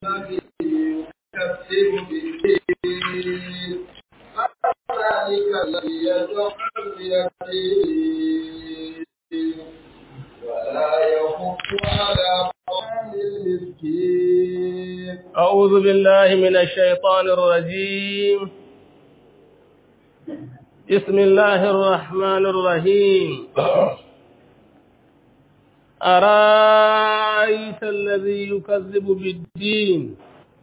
يكذب بالدين ذلك الذي يدعو اليتيم ولا يحض على طعام المسكين أعوذ بالله من الشيطان الرجيم بسم الله الرحمن الرحيم أرأيت الذي يكذب بالدين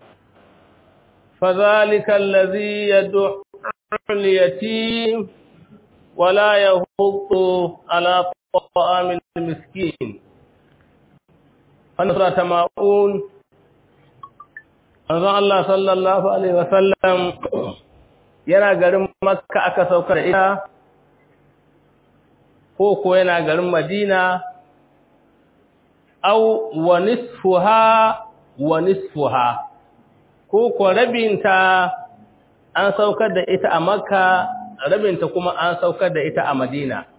فذلك الذي يدعو اليتيم ولا يهض على طعام المسكين فنصرة ماؤون manzon Allah sallallahu alaihi wasallam yana garin Makka aka saukar ita ko ko yana garin Madina aw wa nisfuha wa nisfuha ko ko rabinta an saukar da ita a Makka rabinta kuma an saukar da ita a Madina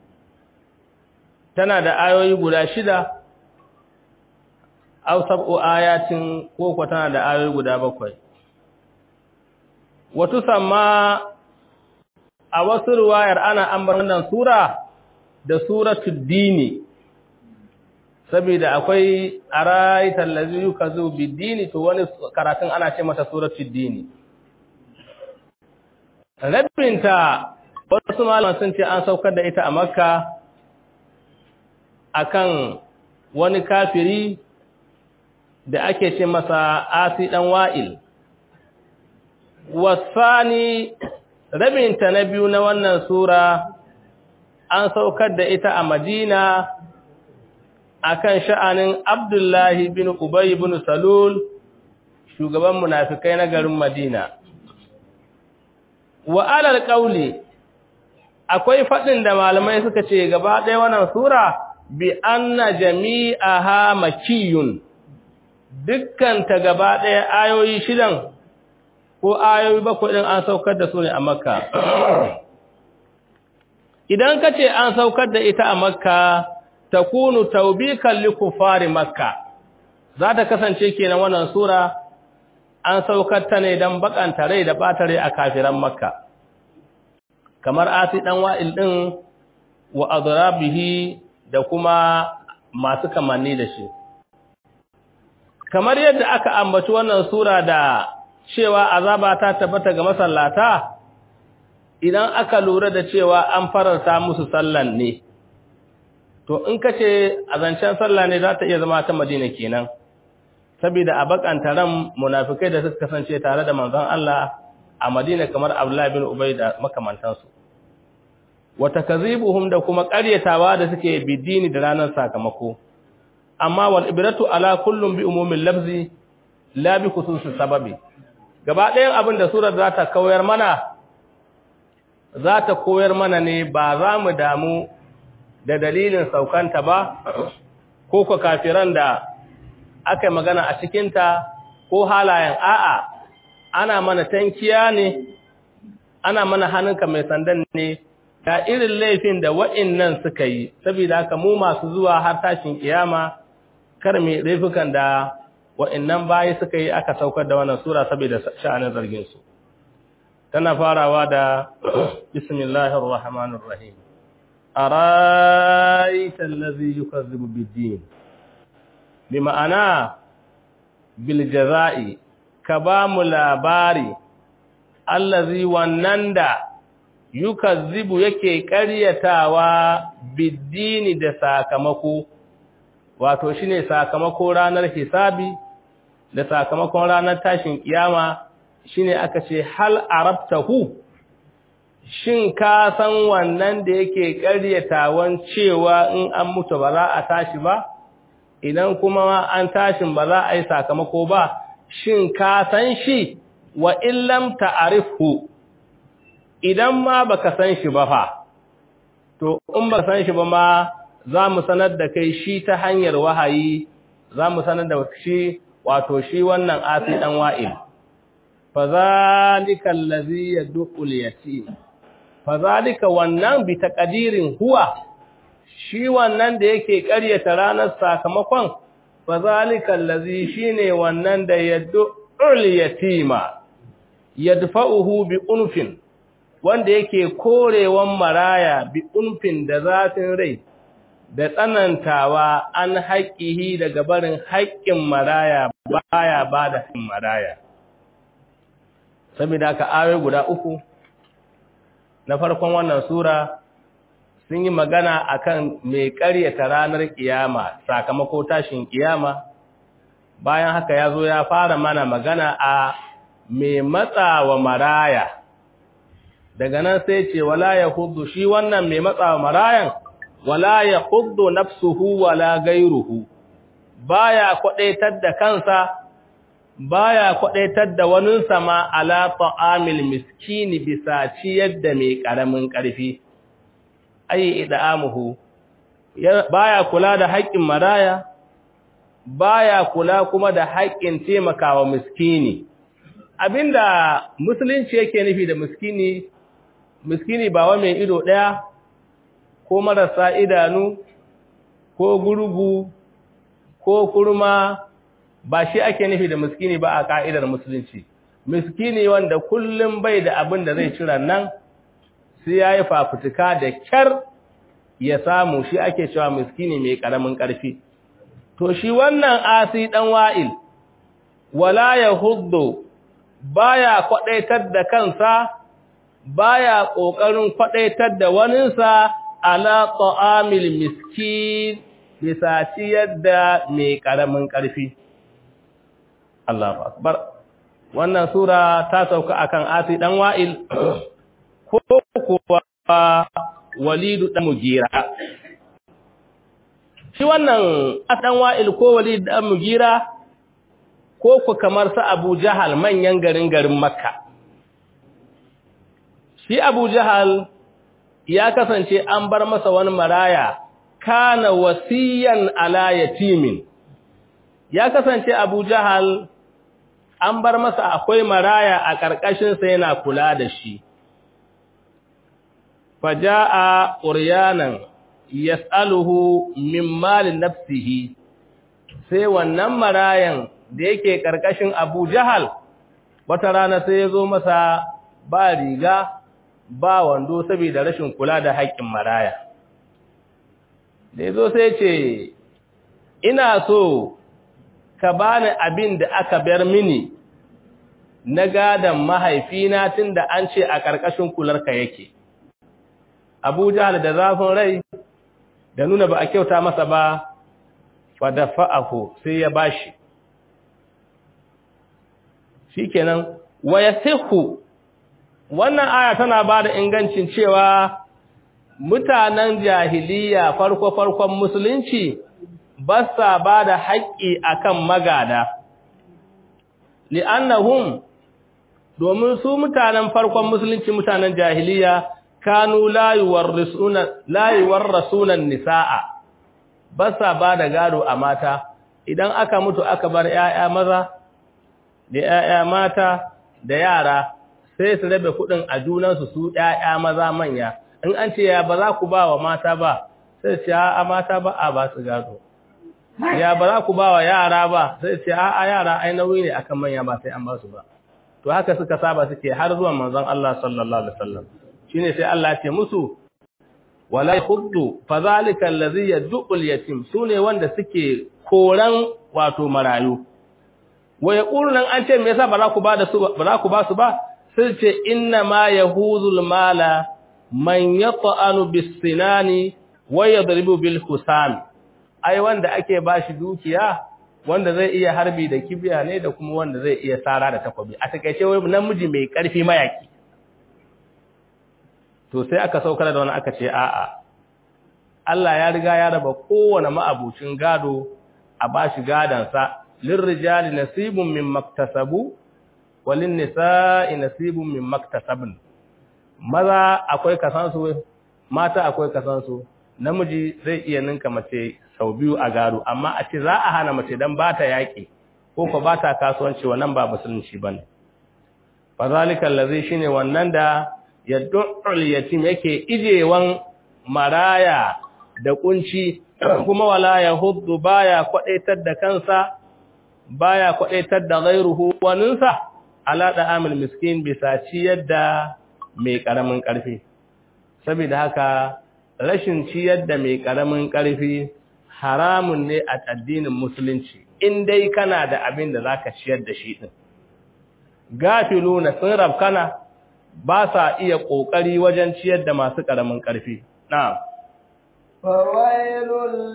tana da ayoyi guda shida aw sab'u ayatin ko ko tana da ayoyi guda bakwai wato sama a wasu riwayar ana ambar wannan sura da suratul dini saboda akwai araital ladzi yukazu bid-dini to wani karatun ana ce mata suratul dini rabinta wasu malaman sun ce an saukar da ita a makka akan wani kafiri da ake ce masa asi ɗan wa'il. Wasani rabinta na biyu na wannan Sura an saukar da ita a Madina a kan sha'anin Abdullahi bin Ubay bin Salul, shugaban munafikai na garin Madina. Wa alal ƙauli, akwai faɗin da malamai suka ce gaba ɗaya wannan Sura bi anna jami'aha makiyun. dukkanta gaba ɗaya ayoyi shidan ko ayoyi bakwai ɗin an saukar da su ne a makka idan ka ce an saukar da ita a makka ta kunu taubikan likufari makka za ta kasance kenan wannan sura an saukar ta ne don bakanta rai da ɓata rai a kafiran makka kamar asi ɗan wa'il ɗin wa azrabihi da kuma masu kamanni da shi kamar yadda aka ambaci wannan sura da cewa azaba ta tabbata ga masallata idan aka lura da cewa an fararta musu sallan ne to in kace azancen sallah ne za ta iya zama ta Madina kenan saboda a bakanta ran munafikai da suka kasance tare da manzon Allah a Madina kamar Abdullah bin Ubay da makamantansu wa takzibuhum da kuma ƙaryatawa da suke bidini da ranar sakamako amma wal ibratu ala kullum bi umumin lafzi la bi khususi sababi gaba ɗayan abin da surar za ta koyar mana za ta koyar mana ne ba za mu damu da dalilin saukanta ba ko ko kafiran da aka magana a cikinta ko halayen a'a ana mana tankiya ne ana mana hannunka mai sandan ne ga irin laifin da wa'innan suka yi saboda haka mu masu zuwa har tashin kiyama kar mai laifukan da wa'annan bayi suka yi aka saukar da wannan sura saboda sha'anin zargin su tana farawa da bismillahir rahmanir rahim araita allazi yukazzibu bid-din bi ma'ana bil jazai ka ba mu labari allazi wannan da yukazzibu yake ƙaryatawa bid-dini da sakamako wato shine sakamako ranar hisabi da sakamakon ranar tashin kiyama shine aka ce hal arabtahu shin ka san wannan da yake ƙaryatawan cewa in an mutu ba za a tashi ba idan kuma an tashin ba za a yi sakamako ba shin ka san shi wa illam ta'rifhu idan ma baka san shi ba fa to in ba san shi ba ma za mu sanar da kai shi ta hanyar wahayi za mu sanar da shi wato shi wannan asi dan wa'il fa zalika allazi yad'ul yatim fa zalika wannan bi taqdirin huwa shi wannan da yake ƙaryata ranar sakamakon fa zalika allazi shine wannan da yad'ul yatima yadfa'uhu bi unfin wanda yake korewan maraya bi unfin da zafin rai da tsanantawa an haƙƙihi daga barin haƙƙin maraya baya ba da haƙƙin maraya saboda ka ayoyi guda uku na farkon wannan sura sun yi magana akan mai ƙaryata ranar kiyama sakamako tashin kiyama bayan haka ya zo ya fara mana magana a mai matsawa maraya daga nan sai ce wala ya hudu shi wannan mai matsawa marayan wala ya hudu nafsuhu wala gairuhu baya kwadaitar da kansa baya kwadaitar da wani sama ala ta'amil miskini bisa ciyar da mai karamin karfi ayi ida'amuhu baya kula da haƙƙin maraya baya kula kuma da haƙƙin taimakawa miskini abinda musulunci yake nufi da miskini miskini ba wa mai ido ɗaya ko marasa idanu ko gurgu ko kurma ba shi ake nufi da miskini ba a ka'idar musulunci miskini wanda kullum bai da abin da zai cira nan sai ya yi fafutuka da kyar ya samu shi ake cewa miskini mai ƙaramin ƙarfi to shi wannan asi ɗan wa'il wala ya hudu baya kwaɗaitar da kansa baya ƙoƙarin kwaɗaitar da waninsa ala ta'amil miskin bisa ciyar da mai ƙaramin ƙarfi Allahu akbar wannan sura ta sauka akan asi ɗan wa'il ko kuwa walidu ɗan mugira shi wannan ɗan wa'il ko walidu ɗan mugira ko ku kamar sa Abu Jahal manyan garin garin Makka. Shi Abu Jahal ya kasance an bar masa wani maraya kana wasiyan ala yatimin. Ya kasance Abu Jahal an bar masa akwai maraya a ƙarƙashinsa yana kula da shi. Faja'a uryanan yas'aluhu min malin nafsihi sai wannan marayan da yake ƙarƙashin Abu Jahal wata rana sai ya zo masa ba riga ba wando saboda rashin kula da haƙƙin maraya. Da ya zo sai ce, Ina so ka bani abin da aka bar mini na gadon mahaifina tun da an ce a ƙarƙashin kularka yake. Abu Jahal da zafin rai da nuna ba a kyauta masa ba, fa da fa'ahu sai ya bashi. shikenan wa yasihu wannan aya tana ba da ingancin cewa mutanen jahiliya farko farkon musulunci ba sa ba da haƙƙi akan magada li'annahum domin su mutanen farkon musulunci mutanen jahiliya kanu la yuwarrisuna la yuwarrisuna nisaa ba sa ba da gado a mata idan aka mutu aka bar 'ya'ya maza da ‘ya'ya mata da yara sai su rabe kuɗin a junansu su ‘ya'ya maza manya, in an ce ya ba za ku ba wa mata ba, sai ce a mata ba a ba su gado. Ya ba za ku ba wa yara ba, sai ce a yara ai nauyi ne akan manya ba sai an ba su ba. To haka suka saba suke har zuwan manzon Allah sallallahu Alaihi wasallam. Shi ne sai Allah ce musu, wala huddu fa zalika allazi yad'ul yatim sune wanda suke koran wato marayu wa yaqulu nan an ce me yasa ba za ku ba da su ba za ku ba su ba sai ce inna ma yahuzul mala man yata'anu bis sinani wa yadribu bil husam ai wanda ake bashi dukiya wanda zai iya harbi da kibiya ne da kuma wanda zai iya sara da takobi a takeice wai namiji mai karfi mayaki to sai aka saukar da wani aka ce a'a Allah ya riga ya raba kowane ma'abucin gado a bashi gadansa lirrijali nasibun min maktasabu walin nisa'i nasibun min maktasabun maza akwai kasansu mata akwai kasansu namiji zai iya ninka mace sau biyu a gado amma a ce za a hana mace dan ba ta yaƙi ko ko ba ta kasuwanci wannan ba musulunci bane fa zalika allazi shine wannan da yad'ul yatim yake ijewan maraya da kunci kuma wala yahuddu baya kwadaitar da kansa baya kwadaitar da ghairuhu waninsa ala da amil miskin bisa ciyar da mai karamin karfi saboda haka rashin ciyar da mai karamin karfi haramun ne a addinin musulunci in dai kana da abin da zaka ciyar da shi din gafiluna sun rabkana ba sa iya kokari wajen ciyar da masu karamin karfi na'am فويل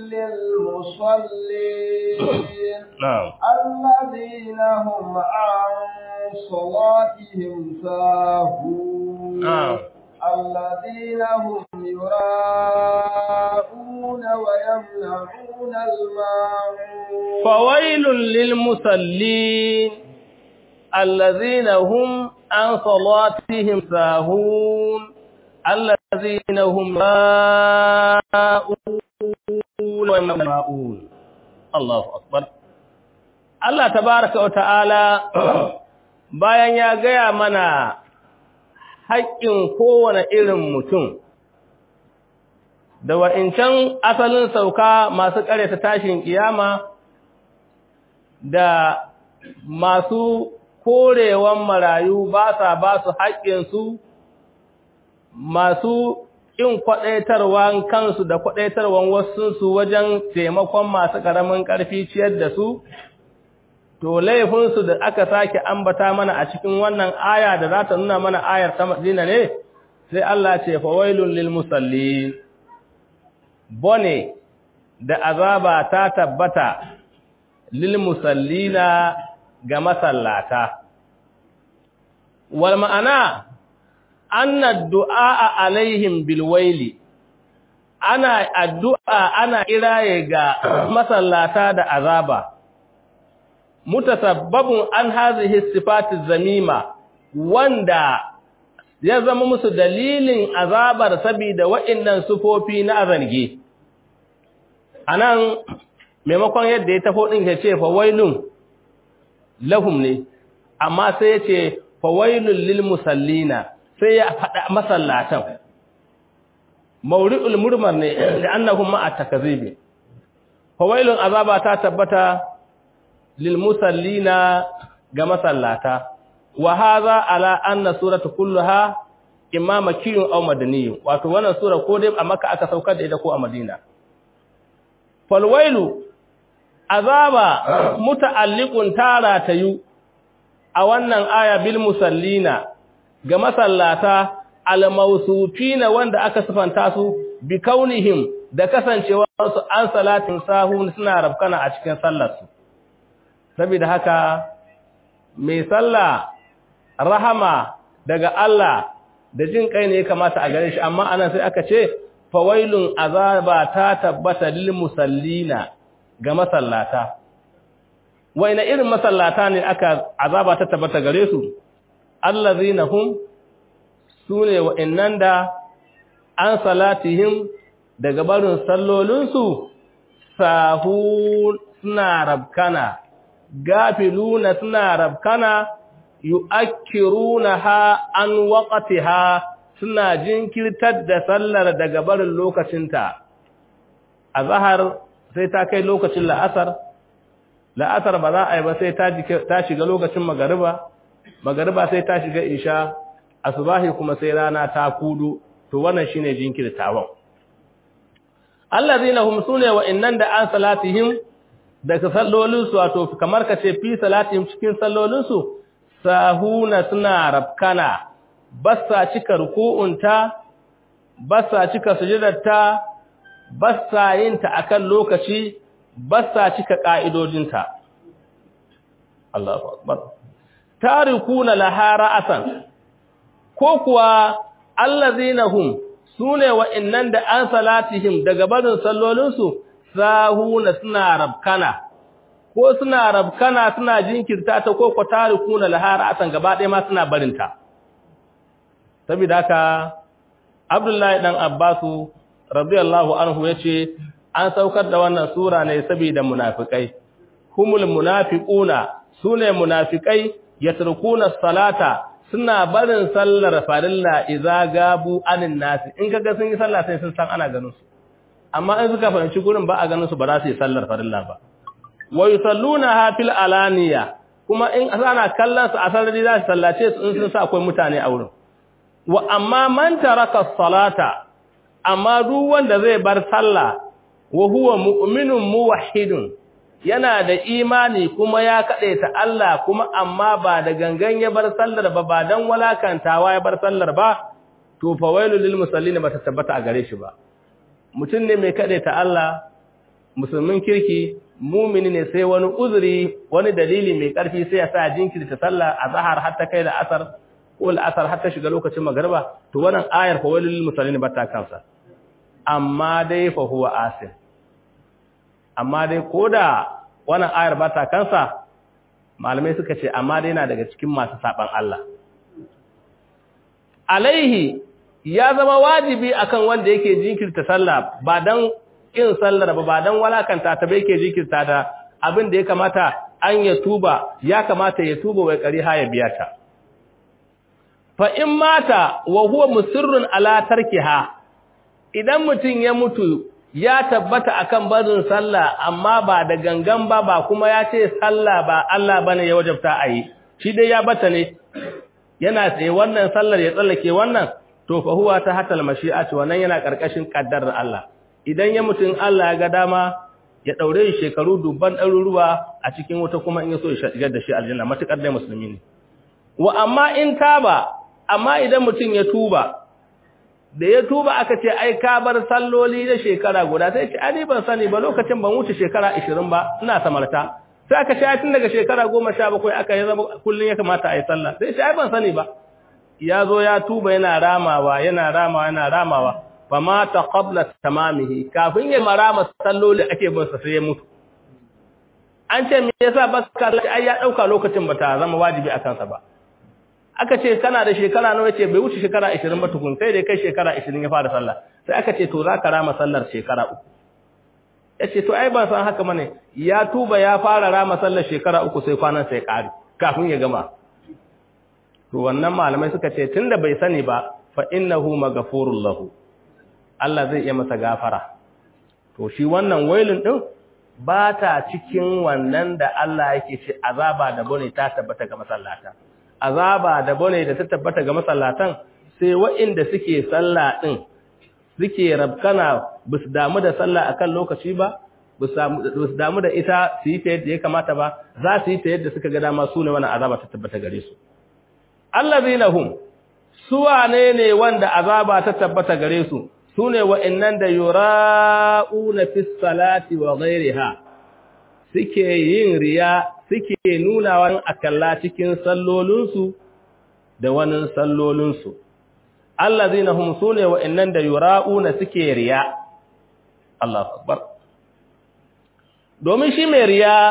للمصلين na'am الذين هم عن صلاتهم ساهون na'am الذين هم يراءون ويمنعون الماعون فويل للمصلين الذين هم عن صلاتهم ساهون الذين هم راءون ويمنعون الله أكبر Allah tabaraka wa ta'ala bayan ya gaya mana haƙƙin kowane irin mutum da wa'incan asalin sauka masu ƙaryata tashin kiyama da masu korewan marayu ba sa ba su haƙƙinsu masu ƙin kwaɗaitarwan kansu da kwaɗaitarwan wasunsu wajen taimakon masu ƙaramin ƙarfi ciyar da su to laifinsu da aka sake ambata mana a cikin wannan aya da za ta nuna mana ayar ta Madina ne sai Allah ce fa wailul lil musallin bone da azaba ta tabbata lil musallina ga masallata wal ma'ana anna du'a alaihim bil waili ana addu'a ana kiraye ga masallata da azaba mutasabbabun an hazihi sifati zamima wanda ya zama musu dalilin azabar saboda wa'annan sufofi na azarge anan maimakon yadda ya tafo din ya ce fa wailun lahum ne amma sai ya ce fa wailul lil musallina sai ya faɗa masallatan mawri'ul murmar ne da annahum ma'a takzibi fa wailun azaba ta tabbata lilmusallina ga masallata wa hadha ala anna surata kulluha imma makkiyun aw madaniyun wato wannan sura ko dai a makka aka saukar da ita ko a madina fal wailu azaba muta'alliqun tara tayu a wannan aya bil musallina ga masallata al mawsufina wanda aka sifanta su bi kaunihim da kasancewar su an salatin sahun suna rabkana a cikin sallar su saboda haka mai sallah rahama daga Allah da jin kai ne ya kamata a gare shi amma anan sai aka ce fawailun azaba ta tabbata lil musallina ga masallata waina irin masallata ne aka azaba ta tabbata gare su allazina hum sune wa'annan da an salatihim daga barin sallolinsu sahun suna rabkana gafiluna suna rabkana yu'akkirunaha an waqtiha suna jinkirtar da sallar daga barin lokacinta azhar sai ta kai lokacin la'asar la'asar ba za a yi ba sai ta shiga lokacin magariba magariba sai ta shiga isha asubahi kuma sai rana ta kudu to wannan shine jinkirtawan allazina hum sune wa innan da an salatihim daga sallolinsu wato kamar ka ce fi salatihim cikin sallolinsu sahuna suna rabkana bassa cika ruku'unta bassa cika sujudarta bassa yinta akan lokaci bassa cika ka'idojinta Allahu akbar tarikuna laha ra'asan ko kuwa allazina hum sune wa'annan da an salatihim daga barin sallolinsu sahuna suna rabkana ko suna rabkana suna jinkirta ta ko ko tarikuna lahara asan gaba ɗaya ma suna barinta saboda haka Abdullahi dan Abbasu radiyallahu anhu yace an saukar da wannan sura ne saboda munafikai humul munafiquna sune munafikai yatrukuna salata suna barin sallar farilla idza gabu anin nasi in kaga sun yi sallah sai sun san ana ganin su amma in suka fahimci gurin ba a ganin su ba za su yi sallar farilla ba wa yusalluna fil alaniya kuma in ana kallon su a sarari za su sallace su in sun sa akwai mutane a wurin wa amma man taraka salata amma duk wanda zai bar sallah wa huwa mu'minun muwahhidun yana da imani kuma ya kade ta Allah kuma amma ba da gangan ya bar sallar ba ba dan walakantawa ya bar sallar ba to fa wailul lil musallin ba ta tabbata a gare shi ba mutum ne mai kade ta Allah musulmin kirki mumini ne sai wani uzuri wani dalili mai karfi sai ya sa jinkirta sallah a zahar har ta kai da asar ko al'asar har ta shiga lokacin magariba to wannan ayar fa walil musallin ba ta kansa amma dai fa huwa asim amma dai koda wannan ayar ba ta kansa malamai suka ce amma dai yana daga cikin masu saban Allah alaihi ya zama wajibi akan wanda yake jinkirta sallah ba dan kin sallar ba ba dan walakanta ta bai ke jinkirta ta abin da ya kamata an ya tuba ya kamata ya tuba wai kari ha ya biya ta fa in mata wa huwa musirrun ala tarkiha idan mutun ya mutu ya tabbata akan barin sallah amma ba da gangan ba ba kuma ya ce sallah ba Allah bane ya wajabta ayi shi dai ya bata ne yana tsaye wannan sallar ya tsallake wannan to fa huwa ta hatal mashi'ati wannan yana karkashin kaddarar Allah idan ya mutun Allah ya ga dama ya daure shi shekaru dubban ɗaruruwa a cikin wuta kuma in ya so ya shigar da shi aljanna matukar dai musulmi ne wa amma in taba amma idan mutum ya tuba da ya tuba aka ce ai ka bar salloli da shekara guda sai ce ai ban sani ba lokacin ban wuce shekara 20 ba ina samarta sai aka ce tun daga shekara 17 aka yi zama kullun ya kamata ai sallah sai ce ai ban sani ba ya zo ya tuba yana ramawa yana ramawa yana ramawa fa mata qabla tamamihi kafin ya marama salloli ake bin sa sai ya mutu an ce me yasa baka ai ya dauka lokacin bata zama wajibi akan sa ba aka ce kana da shekara nawa yace bai wuce shekara 20 ba tukun sai dai kai shekara 20 ya fara sallah sai aka ce to zaka rama sallar shekara uku yace to ai ban san haka bane ya tuba ya fara rama sallar shekara uku sai kwanan sai kare kafin ya gama to wannan malamai suka ce tunda bai sani ba fa innahu maghfurul lahu Allah zai iya masa gafara to shi wannan wailin din ba ta cikin wannan da Allah yake ce azaba da bane ta tabbata ga masallata azaba da bane da ta tabbata ga masallatan sai waɗanda suke sallah din suke rabkana bus damu da sallah akan lokaci ba bus damu da ita su yi ta yadda ya kamata ba za su yi ta yadda suka ga dama su ne wannan azaba ta tabbata gare su allazina hum suwane ne wanda azaba ta tabbata gare su sune wa'annan da yura'una fis salati wa ghairiha suke yin riya suke nuna wani akalla cikin sallolinsu da wani sallolinsu. Allazina hum sune wa'annan da yura'una suke riya. Allah akbar. Domin shi mai riya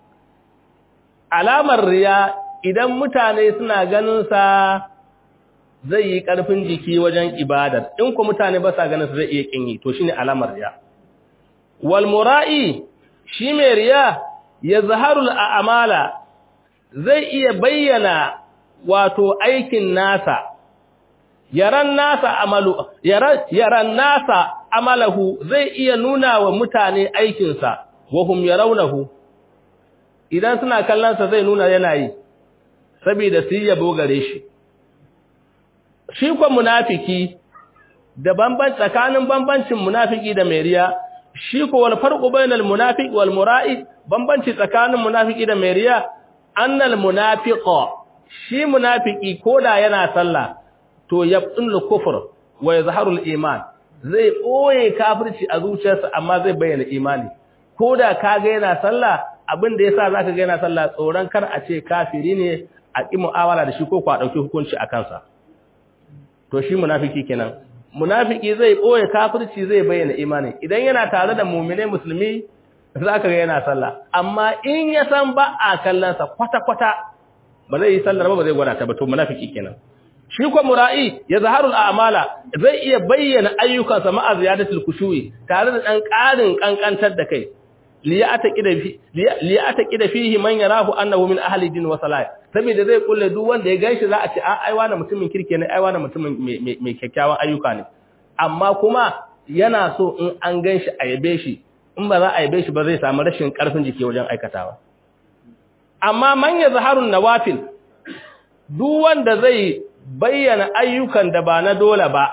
alamar riya idan mutane suna ganin sa zai yi ƙarfin jiki wajen ibadar in ku mutane ba sa ganin sa zai iya kinyi to shine alamar riya. Wal mura'i shi mai riya ya zaharul a'amala zai iya bayyana wato aikin nasa yaran nasa amalu yaran yaran nasa amalahu zai iya nuna wa mutane aikinsa wa hum yarawnahu idan suna kallon sa zai nuna yana yi saboda su yabo gare shi shi ko munafiki da bamban tsakanin bambancin munafiki da mai riya shi ko wal farqu bainal munafiq wal mura'i bambanci tsakanin munafiki da mai riya annal munafiqa shi munafiki koda yana sallah to yabtul kufr wa yazharu al iman zai boye kafirci a zuciyarsa amma zai bayyana imani koda kaga yana sallah abin da yasa zaka ga yana sallah tsoron kar a ce kafiri ne a ki mu'amala da shi ko ku a dauki hukunci a kansa to shi munafiki kenan munafiki zai boye kafirci zai bayyana imani idan yana tare da mu'mine musulmi zaka ga yana sallah amma in ya san ba a kallon sa kwata kwata ba zai yi sallar ba ba zai gwada ta ba to munafiki kenan shi ko mura'i ya zaharul a'mala zai iya bayyana ayyukansa ma'a ziyadatul khushu'i tare da dan ƙarin kankantar da kai liya'taqida fihi man yarahu annahu min ahli din wa salat saboda zai kulle duk wanda ya ganshi za a ce ai wani mutumin kirke ne ai wani mutumin mai kyakkyawan ayyuka ne amma kuma yana so in an gan shi a yabe shi in ba za a yabe shi ba zai samu rashin ƙarfin jiki wajen aikatawa amma manya zaharun nawafil duk wanda zai bayyana ayyukan da ba na dole ba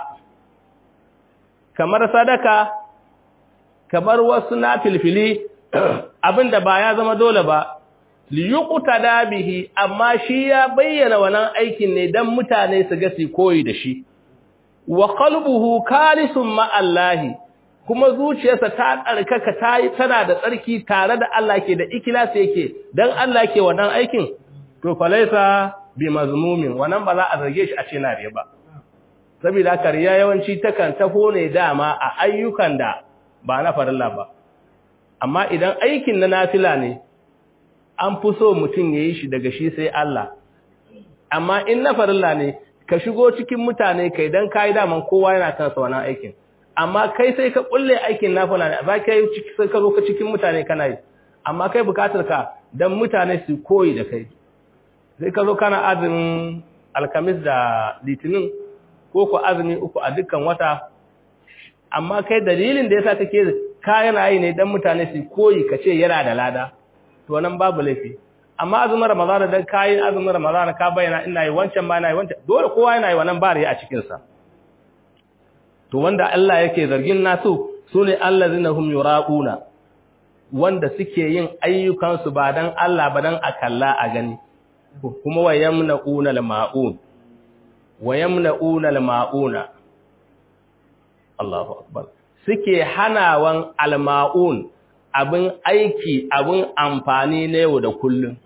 kamar sadaka kamar wasu na filfili abinda ba ya zama dole ba liyukuta dabihi amma shi ya bayyana wannan aikin ne dan mutane su ga su koyi da shi wa qalbuhu kalisun ma Allahi kuma zuciyarsa ta tsarkaka ta yi tana da tsarki tare da Allah ke da ikhlasi yake dan Allah ke wannan aikin to falaisa bi mazmumin wannan ba za a zarge shi a ce na riya ba saboda haka riya yawanci takan taho ne dama a ayyukan da ba na farilla ba amma idan aikin na nafila ne an fi so mutum ya yi shi daga shi sai Allah amma in na farilla ne ka shigo cikin mutane kai dan kai daman kowa yana kansa wannan aikin amma kai sai ka kulle aikin nafila ne ba kai sai ka zo ka cikin mutane kana yi amma kai bukatar ka dan mutane su koyi da kai sai ka zo kana azumin alkamis da litinin ko ko azumi uku a dukkan wata amma kai dalilin da yasa kake kayan yi ne dan mutane su koyi kace yana da lada to nan babu laifi amma azumin ramadan da kayan azumin ramadan ka bayyana ina yi wancan ba ina yi wancan dole kowa yana yi wannan bari a cikin sa to wanda Allah yake zargin nasu sune allazina hum yuraquna wanda suke yin ayyukan su ba dan Allah ba dan akalla a gani kuma wayamnauna al-ma'un wayamnauna al-ma'una Allahu akbar suke hanawan al-ma'un abin aiki abin amfani na yau da kullum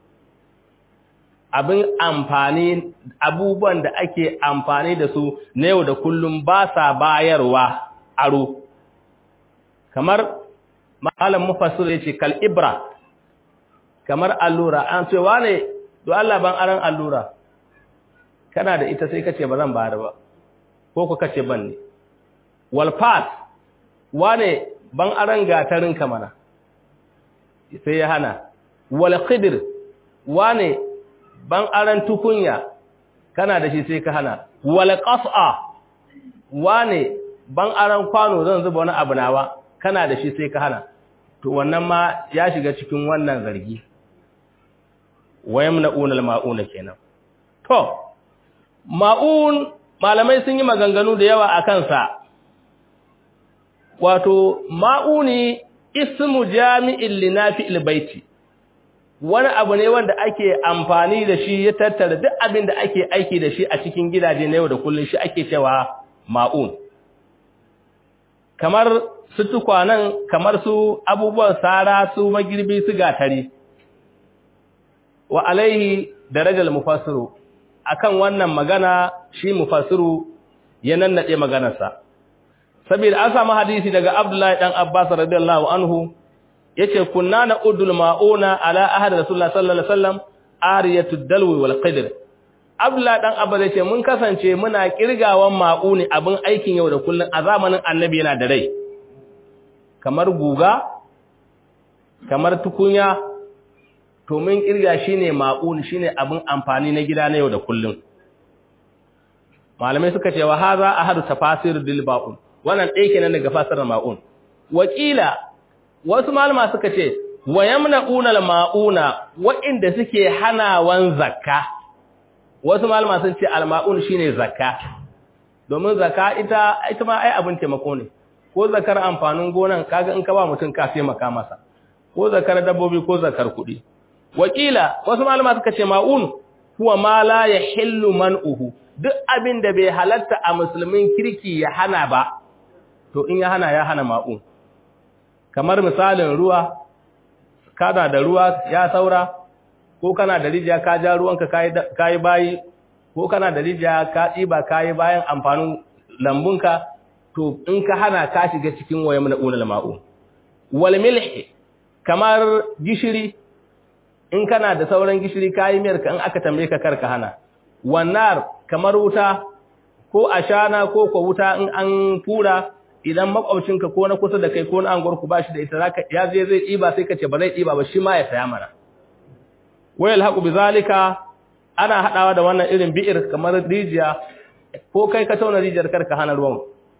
abin amfani abubuwan da ake amfani da su na yau da kullum ba sa bayarwa aro kamar malam mufassir yace kal ibra kamar allura an ce wane do Allah ban aran allura kana da ita sai kace ba zan bayar ba ko ku kace ban ne wal fat wane ban aran gatarin ka mana sai ya hana wal qidr wane ban aran tukunya kana da shi sai ka hana wal qas'a wane ban aran kwano zan zuba wani abu nawa kana da shi sai ka hana to wannan ma ya shiga cikin wannan zargi wayamna'una al-ma'una kenan to ma'un malamai sun yi maganganu da yawa akan sa wato ma'uni ismu jami'in linafi'il baiti wani abu ne wanda ake amfani da shi ya tattara duk abin da ake aiki da shi a cikin gidaje na yau da kullun shi ake cewa ma'un kamar su tukwanan kamar su abubuwan sara su magirbi su gatari wa alaihi darajal mufassiru akan wannan magana shi mufassiru ya nannade maganarsa saboda an samu hadisi daga Abdullahi dan Abbas radiyallahu anhu yace kunna na udul mauna ala ahad rasulullah sallallahu alaihi wasallam ariyatud dalwi wal qidr Abdullahi dan Abbas yace mun kasance muna kirgawan mauni abin aikin yau da kullun a zamanin annabi yana da rai kamar guga kamar tukunya to mun kirga shine maun shine abin amfani na gida na yau da kullun malamai suka ce wa haza ahadu tafasir dil baun wannan ɗaya kenan daga fasarar ma'un wakila wasu malama suka ce wa yamna'una al-ma'una wa'inda suke hanawan zakka wasu malama sun ce al-ma'un shine zakka domin zakka ita ita ma ai abin taimako ne ko zakar amfanin gonan kaga in ka ba mutum ka sai maka masa ko zakar dabbobi ko zakar kuɗi wakila wasu malama suka ce ma'un huwa ma la yahillu man'uhu duk abin da bai halatta a musulmin kirki ya hana ba to in ya hana ya hana ma'un kamar misalin ruwa kana da ruwa ya saura ko kana da rijiya ka ja ruwanka kayi bayi ko kana da rijiya ka ɗiba kayi bayan amfanin lambunka to in ka hana ka shiga cikin waye mana unal ma'u wal milh kamar gishiri in kana da sauran gishiri kayi miyar ka in aka tambaye ka karka hana wannan kamar wuta ko ashana ko ko wuta in an fura idan makwabcinka ko na kusa da kai ko na anguwarku ba shi da ita zaka ya je zai ɗiba sai ka ce ba zai ɗiba ba shi ma ya saya mana wayal haqu bizalika ana hadawa da wannan irin bi'ir kamar rijiya ko kai ka tauna rijiyar karka hana ruwan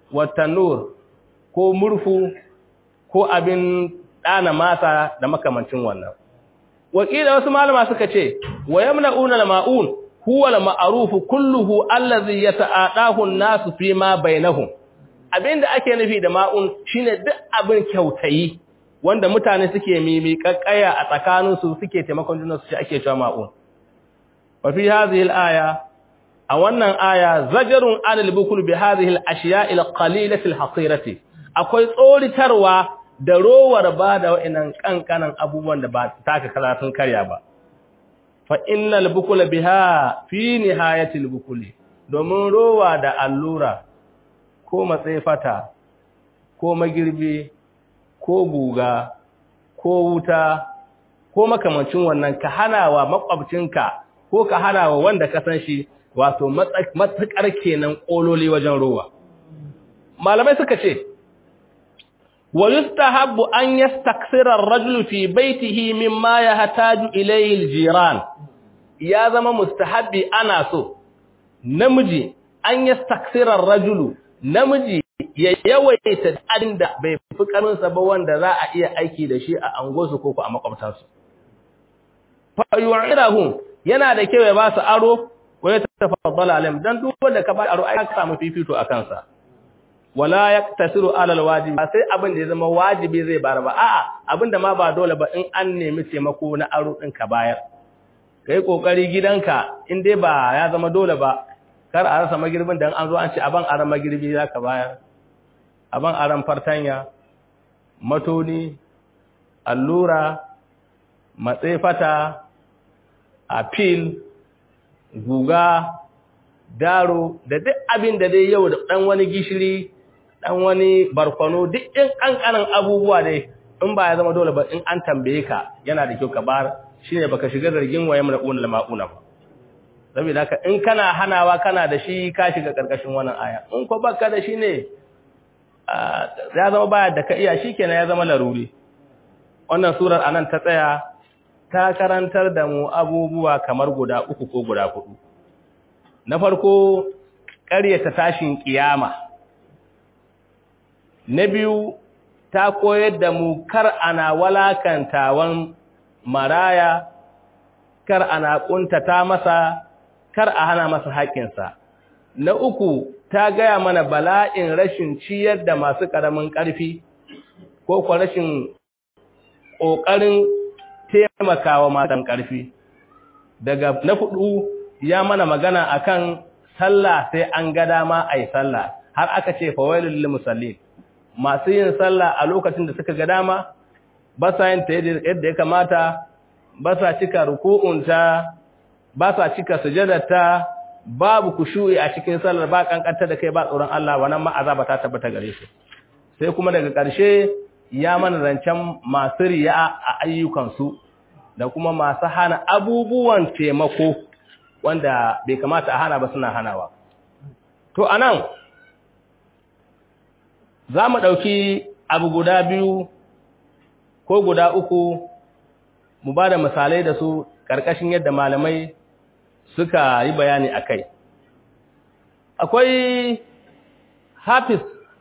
watanur ko murfu ko abin ɗana mata da makamancin wannan wakila wasu malama suka ce wa yamna'una al-ma'un huwa al-ma'ruf kulluhu allazi yata'adahu an-nasu fi ma bainahum abinda ake nufi da ma'un shine duk abin kyautayi wanda mutane suke mimi kakkaya a tsakaninsu suke taimakon juna su ake cewa ma'un wa fi hadhihi al-aya a wannan aya zajarun anil bukul bi hadhihi al-ashiya'i al-qalilati al-haqirati akwai tsoritarwa da rowar ba da wa'annan kankanan abubuwan da ba taka karatun karya ba fa innal bukula biha fi nihayati al-bukuli domin rowa da allura ko matsefata ko magirbi ko guga ko wuta ko makamancin wannan ka hanawa makwabcinka ko ka hanawa wanda ka san shi wato matsakar kenan kololi wajen ruwa malamai suka ce wa yustahabbu an yastaksira ar-rajulu fi baytihi mimma yahtaju ilayhi al-jiran ya zama mustahabbi ana so namiji an yastaksira ar-rajulu namiji ya yawaita abin da bai fi karinsa ba wanda za a iya aiki da shi a angosu ko a makwabtansu. Fayu'irahum yana da kyau ya ba su aro ko ya tafaddala alim dan duk wanda ka ba aro ai ka samu fifito a kansa. Wala yaktasiru alal wajibi sai abin da ya zama wajibi zai bar ba a'a abin da ma ba dole ba in an nemi taimako na aro din ka bayar. Kai kokari gidanka in dai ba ya zama dole ba kar a rasa magirbin dan an zo an ce aban aran magirbi zaka bayar. aban aran fartanya matoni allura matsefata apil guga daro da duk abin da dai yau da dan wani gishiri dan wani barkwano duk in kankanan abubuwa dai in ba ya zama dole ba in an tambaye ka yana da kyau ka bar shine baka shiga zargin wayam da unul mauna ba saboda haka in kana hanawa kana da shi ka shiga karkashin wannan aya in ko baka da shi ne ya zama baya da ka iya shi kenan ya zama laruri wannan surar anan ta tsaya ta karantar da mu abubuwa kamar guda uku ko guda hudu na farko ƙaryata tashin kiyama na biyu ta koyar da mu kar ana walakantawan maraya kar ana kuntata masa kar a hana masa haƙƙinsa na uku ta gaya mana bala'in rashin ciyar da masu ƙaramin ƙarfi ko kuwa rashin ƙoƙarin taimakawa matan ƙarfi daga na fudu ya mana magana akan sallah sai an ga dama ai sallah har aka ce fawailul lil musallin masu yin sallah a lokacin da suka ga dama ba sa yin ta yadda ya kamata ba sa cika ruku'unta ba sa cika sujadarta babu kushu'i a cikin sallar ba kankanta da kai ba tsoron Allah wannan ma azaba ta tabbata gare shi sai kuma daga ƙarshe ya mana zancen masu riya a ayyukansu da kuma masu hana abubuwan taimako wanda bai kamata a hana ba suna hanawa to anan za mu ɗauki abu guda biyu ko guda uku mu ba da misalai da su ƙarƙashin yadda malamai suka yi bayani a kai. Akwai Hafiz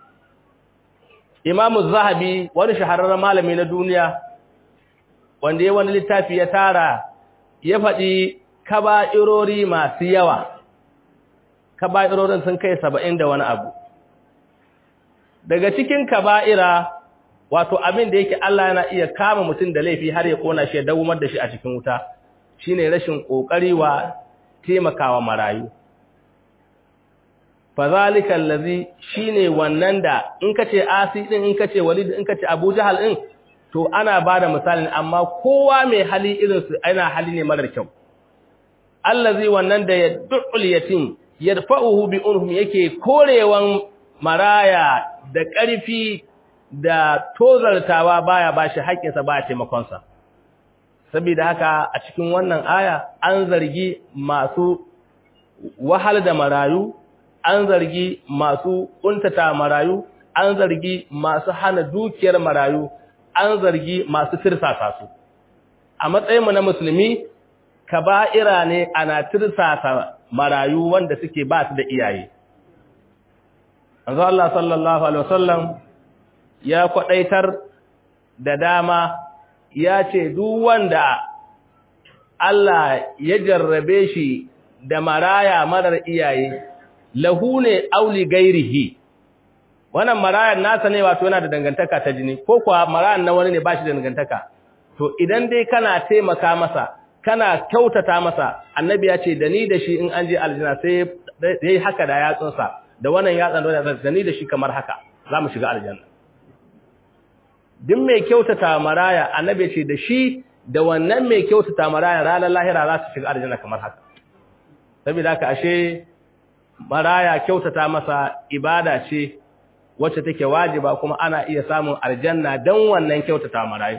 Imamu Zahabi wani shahararren malami na duniya wanda ya wani littafi ya tara ya faɗi kaba'irori masu yawa. Kaba'irorin sun kai saba'in da wani abu. Daga cikin kaba'ira wato abin da yake Allah yana iya kama mutum da laifi har ya kona shi ya dawumar da shi a cikin wuta shine rashin kokari wa taimakawa marayu fazalika allazi shine wannan da in kace asi din in kace walid in kace abu jahal din to ana bada misalin amma kowa mai hali irin su ana hali ne marar kyau allazi wannan da yad'ul yatim yadfa'uhu bi unhum yake korewan maraya da ƙarfi da tozartawa baya bashi haƙƙinsa ba taimakonsa saboda haka a cikin wannan aya an zargi masu wahal da marayu an zargi masu kuntata marayu an zargi masu hana dukiyar marayu an zargi masu tirsasa su a matsayinmu na musulmi kaba'ira ne ana tirsasa marayu wanda suke ba su da iyaye manzo Allah sallallahu alaihi wasallam ya kwadaitar da dama ya ce duk wanda Allah ya jarrabe shi da maraya marar iyaye lahu ne auli gairihi wannan marayan nasa ne wato yana da dangantaka ta jini ko kuwa marayan na wani ne ba shi da dangantaka to idan dai kana taimaka masa kana kyautata masa annabi ya ce da ni da shi in an je aljanna sai yayi haka da yatsunsa da wannan yatsan da da ni da shi kamar haka za mu shiga aljanna duk mai kyautata maraya annabi ce da shi da wannan mai kyautata maraya ranar lahira za su shiga aljanna kamar haka saboda haka ashe maraya kyautata masa ibada ce wacce take wajiba kuma ana iya samun aljanna dan wannan kyautata marayu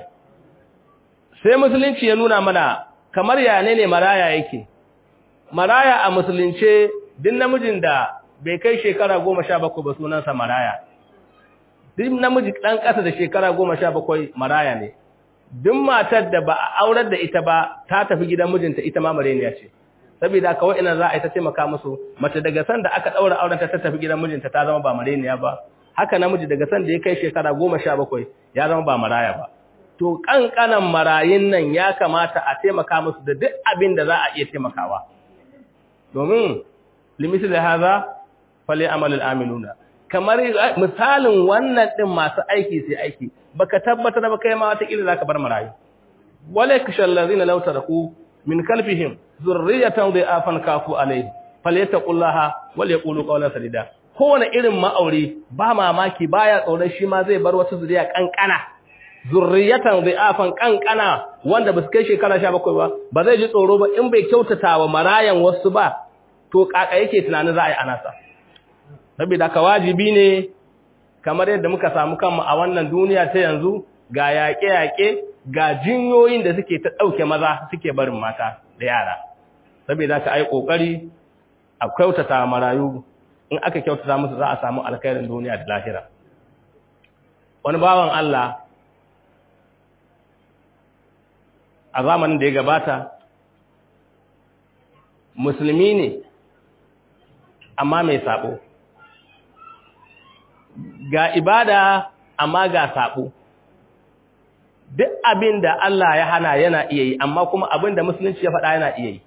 sai musulunci ya nuna mana kamar ya ne ne maraya yake maraya a musulunce duk namijin da bai kai shekara goma sha bakwai ba sunansa maraya duk namiji ɗan ƙasa da shekara goma sha bakwai maraya ne duk matar da ba a aurar da ita ba ta tafi gidan mijinta ita ma mareniya ce saboda kawai ina za a yi ta taimaka musu mace daga san da aka ɗaura auren ta tafi gidan mijinta ta zama ba mareniya ba haka namiji daga san da ya kai shekara goma sha bakwai ya zama ba maraya ba to ƙanƙanan marayun nan ya kamata a taimaka musu da duk abin da za a iya taimakawa domin limiti da haza fale amalin aminuna kamar misalin wannan ɗin masu aiki sai aiki baka tabbatar ba kai ma wata za ka bar marayu wale kashal ladina law taraku min kalfihim zurriyatan dha'afan kafu alayhi falyattaqullaha wal yaqulu qawlan sadida kowane irin ma'auri ba mamaki baya tsoron shi ma zai bar wata zuriya kankana zurriyatan dha'afan kankana wanda ba su kai shekara 17 ba ba zai ji tsoro ba in bai kyautata wa marayan wasu ba to kaka yake tunanin za a yi anasa saboda ka wajibi ne kamar yadda muka samu kanmu a wannan duniya ta yanzu ga yaƙe-yaƙe ga jinyoyin da suke ta ɗauke maza suke barin mata da yara saboda ka ai ƙoƙari a kyautata marayu in aka kyautata musu za a samu alkhairin duniya da lahira wani bawan Allah a zamanin da ya gabata musulmi ne amma mai sabo ga ibada amma ga sabo duk abin da Allah ya hana yana iya yi amma kuma abin da musulunci ya faɗa yana iya yi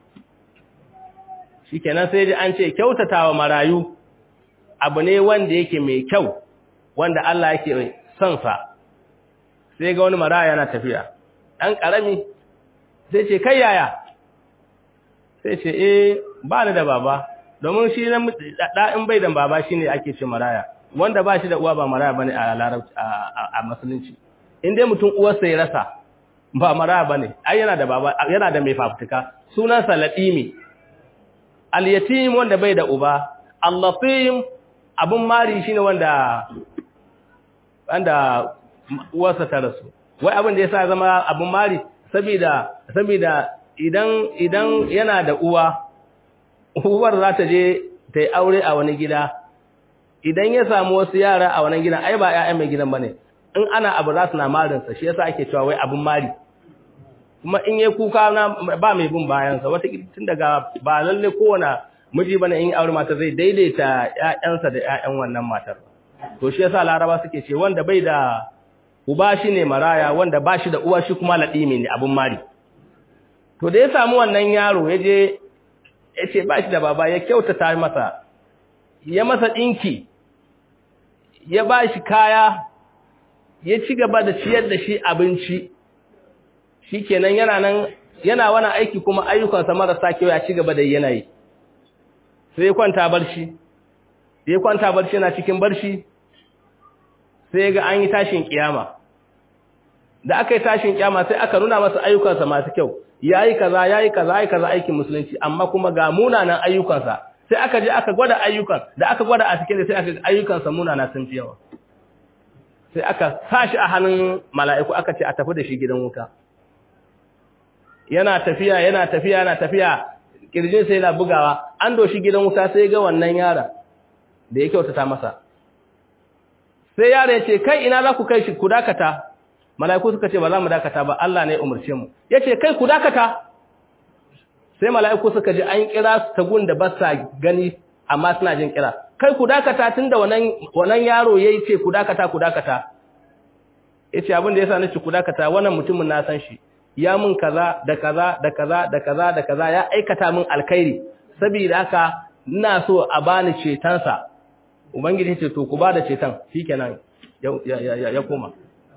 shikenan sai dai an ce kyautatawa marayu abu ne wanda yake mai kyau wanda Allah yake son sa sai ga wani maraya yana tafiya ɗan ƙarami sai ce kai yaya sai ce eh ba ni da baba domin shi na ɗa'in bai da baba shine ake ce maraya wanda ba shi da uwa ba maraya bane a larabci a musulunci in dai mutum uwarsa ya rasa ba maraya bane ai yana da baba yana da mai fafutuka sunansa latimi al-yatim wanda bai da uba al-latim abun mari shine wanda wanda uwarsa ta rasu wai abin da yasa zama abun mari saboda saboda idan idan yana da uwa uwar za ta je ta yi aure a wani gida idan ya samu wasu yara a wani gidan ai ba ƴaƴan mai gidan bane in ana abu za su na marinsa shi yasa ake cewa wai abun mari kuma in yayi kuka na ba mai bin bayansa wata tun daga ba lalle kowane miji bane in aure mata zai daidaita ƴaƴansa da ƴaƴan wannan matar to shi yasa laraba suke ce wanda bai da uba shine maraya wanda ba shi da uwa shi kuma ladimi ne abun mari to da ya samu wannan yaro ya je ya ce ba shi da baba ya kyautata masa ya masa ɗinki ya ba shi kaya ya ci gaba da ciyar da shi abinci shi kenan yana nan yana wani aiki kuma ayyukansa marasa kyau ya ci gaba da yanayi sai ya kwanta barci sai ya kwanta barci yana cikin barci sai ga an yi tashin kiyama da aka yi tashin kiyama sai aka nuna masa ayyukansa masu kyau yayi kaza yayi kaza yayi kaza aikin musulunci amma kuma ga munanan ayyukansa sai aka je aka gwada ayyukan da aka gwada a cikin sai aka ayyukansa munana sun fi yawa sai aka sashi a hannun mala'iku aka ce a tafi da shi gidan wuta yana tafiya yana tafiya yana tafiya kirjin sai yana bugawa an doshi gidan wuta sai ga wannan yara da ya kyautata masa sai yara ya ce kai ina za ku kai shi ku dakata mala'iku suka ce ba za mu dakata ba Allah ne ya umarce mu yace kai ku dakata sai mala'iku suka ji an kira su ta gun da ba sa gani amma suna jin kira kai ku dakata tunda wannan wannan yaro yayi ce ku dakata ku dakata yace abin da yasa nace ku dakata wannan mutumin na san shi ya mun kaza da kaza da kaza da kaza da kaza ya aikata min alkhairi saboda haka ina so a bani cetonsa ubangiji ce to ku ba da ceton shikenan ya ya ya koma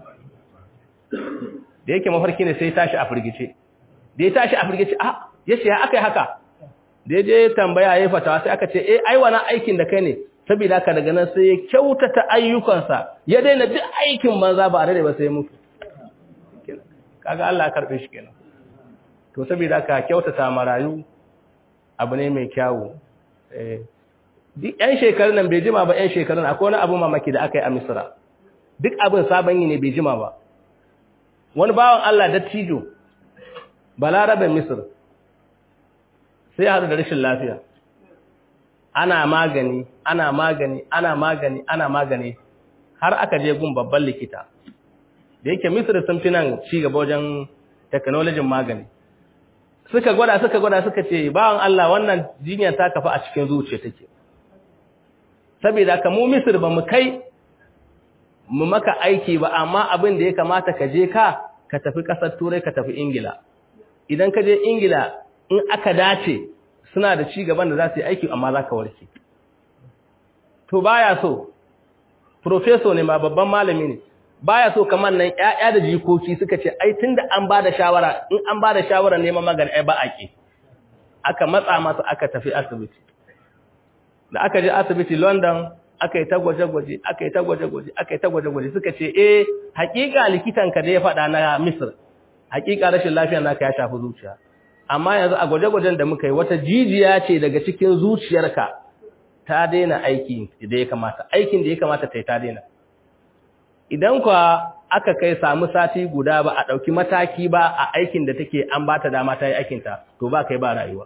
da yake mafarki ne sai tashi a firgice da ya tashi a firgice a yace ya akai haka da ya je tambaya yayi fatawa sai aka ce eh ai wannan aikin da kai ne saboda haka daga nan sai ya kyautata ayyukansa ya daina duk aikin banza ba a ba sai ya mutu kaga Allah ya karbe shi kenan to saboda haka kyautata marayu abu ne mai kyawu eh duk yan shekarun nan bai jima ba yan shekarun akwai wani abu mamaki da aka yi a Misra duk abin sabon yi ne bai jima ba wani bawan Allah dattijo balaraben Misr sai ya haɗu da rashin lafiya ana magani ana magani ana magani ana magani har aka je gun babban likita da yake Misr sun fi nan ci gaba wajen technology magani suka gwada suka gwada suka ce bawan Allah wannan jinyar ta kafa a cikin zuciya take saboda ka mu Misr ba mu kai mu maka aiki ba amma abin da ya kamata ka je ka ka tafi kasar turai ka tafi ingila idan ka je ingila in aka dace suna da ci gaban da za su yi aiki amma za ka warke to baya so professor ne ma babban malami ne baya so kamar nan ƴaƴa da jikoki suka ce ai tunda an ba da shawara in an ba da shawara neman magani ai ba a ke aka matsa masa aka tafi asibiti da aka je asibiti london aka yi ta gwaje-gwaje aka yi ta gwaje-gwaje aka yi ta gwaje-gwaje suka ce eh hakika likitanka da ya faɗa na misir hakika rashin lafiyar naka ya shafi zuciya amma yanzu a gwaje-gwajen da muka yi wata jijiya ce daga cikin zuciyarka ta daina aiki da ya kamata aikin da ya kamata ta yi ta daina idan kwa aka kai samu sati guda ba a ɗauki mataki ba a aikin da take an ba ta dama ta yi aikinta to ba kai ba rayuwa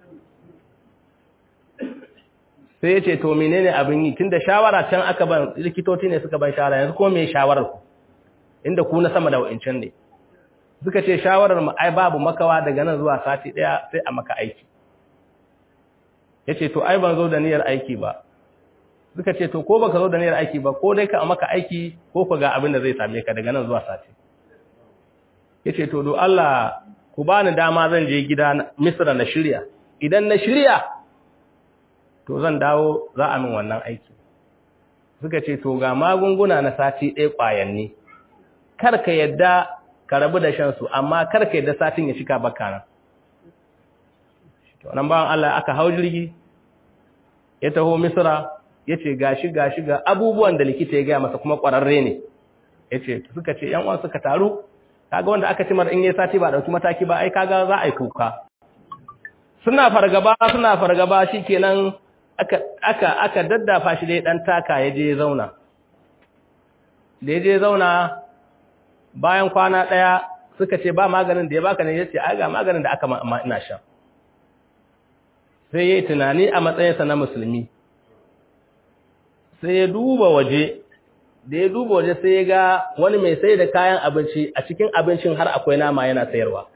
sai ya ce to menene abin yi tunda shawara can aka ban likitoci ne suka ban shawara yanzu ko me shawarar ku inda ku na sama da wa'incan ne suka ce shawarar mu ai babu makawa daga nan zuwa sati daya sai a maka aiki yace to ai ban zo da niyyar aiki ba suka ce to ko baka zo da niyyar aiki ba ko dai ka maka aiki ko ka ga abin da zai same ka daga nan zuwa sati yace to do Allah ku bani dama zan je gida Misra na shirya idan na shirya to zan dawo za a min wannan aiki suka ce to ga magunguna na sati ɗaya ƙwayanni kar ka yadda ka rabu da shansu amma kar ka yadda satin ya shika baka nan to nan bawan Allah aka hau jirgi ya taho Misra yace gashi gashi ga abubuwan da likita ya gaya masa kuma ƙwararre ne yace suka ce yan uwan suka taru kaga wanda aka ci mar in yayi sati ba dauki mataki ba ai kaga za a yi kuka suna fargaba suna fargaba shikenan aka aka aka daddafa shi dai dan taka ya je zauna da ya je zauna bayan kwana daya suka ce ba maganin da ya baka ne yace ai ga maganin da aka ma ina sha sai yayi tunani a matsayinsa na musulmi sai ya duba waje da ya duba waje sai ya ga wani mai sai da kayan abinci a cikin abincin har akwai nama yana sayarwa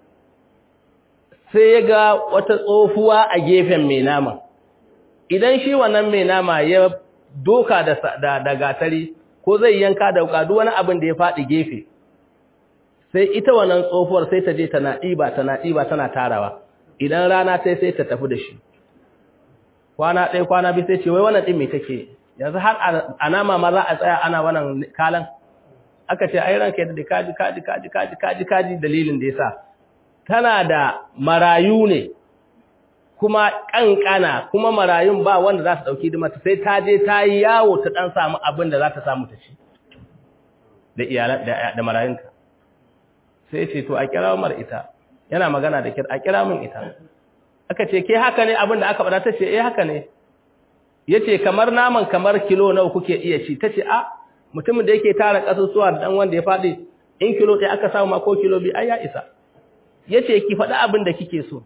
sai ya ga wata tsofuwa a gefen mai nama idan shi wannan mai nama ya doka da, da, gatari ko zai yanka da wuka duk wani abin da ya faɗi gefe sai ita wannan tsofuwar sai ta je tana ɗiba tana ɗiba tana tarawa idan rana sai sai ta tafi da shi kwana ɗaya kwana biyu sai ce wai wannan ɗin me take yanzu har a nama ma za a tsaya ana wannan kalan aka ce ai ranka da kaji kaji kaji kaji kaji kaji dalilin da yasa tana da marayu ne kuma kankana kuma marayun ba wanda za su dauki dimata sai ta je ta yi yawo ta dan samu abin da za ta samu ta ci da iyalan da, da marayunta sai ce to a kira mar ita yana magana da kira a kira min ita aka ce ke haka ne abin da aka bada ta ce eh haka ne yace kamar naman kamar kilo nawa kuke iya ci tace a mutumin da yake tara kasusuwa da dan wanda ya fadi in kilo ɗaya aka samu ma ko kilo bi ai ya isa yace ki faɗi abin da kike so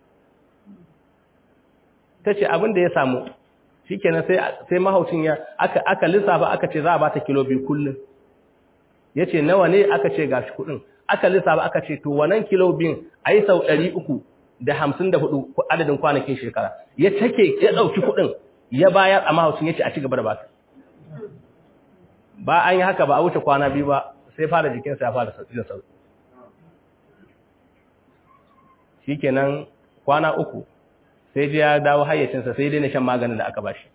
tace abin da ya samu shikenan sai sai mahaucin ya aka aka lissafa aka ce za a bata kilo bi kullun yace nawa ne aka ce gashi kudin aka lissafa aka ce to wannan kilo bin ayi sau 300 da 54 adadin kwanakin shekara ya take ya dauki kudin ya bayar a mahaucin ya ce a ci gaba da ba ba an yi haka ba a wuce kwana biyu ba sai fara jikinsa ya fara jin sauki shi kenan kwana uku sai ji ya dawo hayyacinsa sai daina shan maganin da aka bashi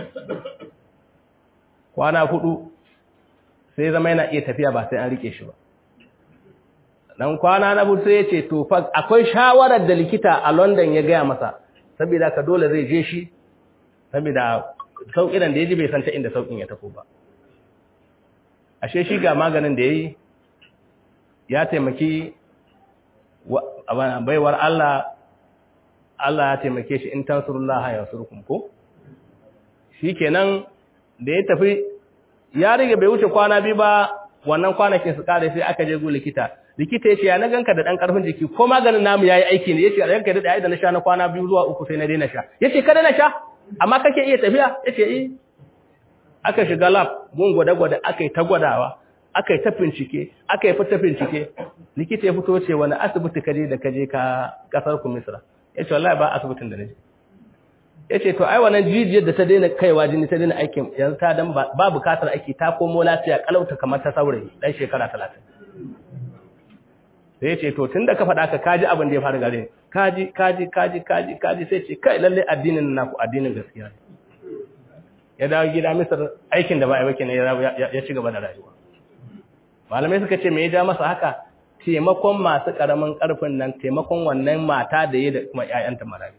kwana hudu sai zama yana iya tafiya ba sai an rike shi ba dan kwana na hudu sai ya ce to fa akwai shawarar da likita a London ya gaya masa saboda ka dole zai je shi saboda sauƙin da ya ji bai san ta inda sauƙin ya tafi ba ashe shi ga maganin da ya yi ya taimaki baiwar Allah Allah ya taimake shi in tansurullah ya surkum ko shikenan da ya tafi ya rige bai wuce kwana biyu ba wannan kwanakin su kare sai aka je gu likita likita yace ya na ganka da dan karfin jiki ko maganin namu yayi aiki ne yace ranka da ai da na sha na kwana biyu zuwa uku sai na daina sha yace kada na sha amma kake iya tafiya yace eh aka shiga lab gun gwada-gwada aka yi ta gwadawa aka yi ta bincike aka yi fita bincike likita ya fito ce wani asibiti kaje da kaje ka kasar ku misra ya ce wallahi ba asibitin da naje ya ce to ai wannan jijiyar da ta daina kaiwa jini ta daina aikin yanzu ta dan ba bukatar aiki ta komo lafiya kalauta kamar ta saurayi dan shekara talatin sai ya ce to tun da ka faɗa ka kaji abin da ya faru gare kaji kaji kaji kaji kaji sai ce kai lalle addinin naku addinin gaskiya ne ya dawo gida misar aikin da ba a yi ne ya ci gaba da rayuwa malamai suka ce me ya ja masa haka taimakon masu karamin karfin nan taimakon wannan mata da ya da kuma ƴaƴanta maraya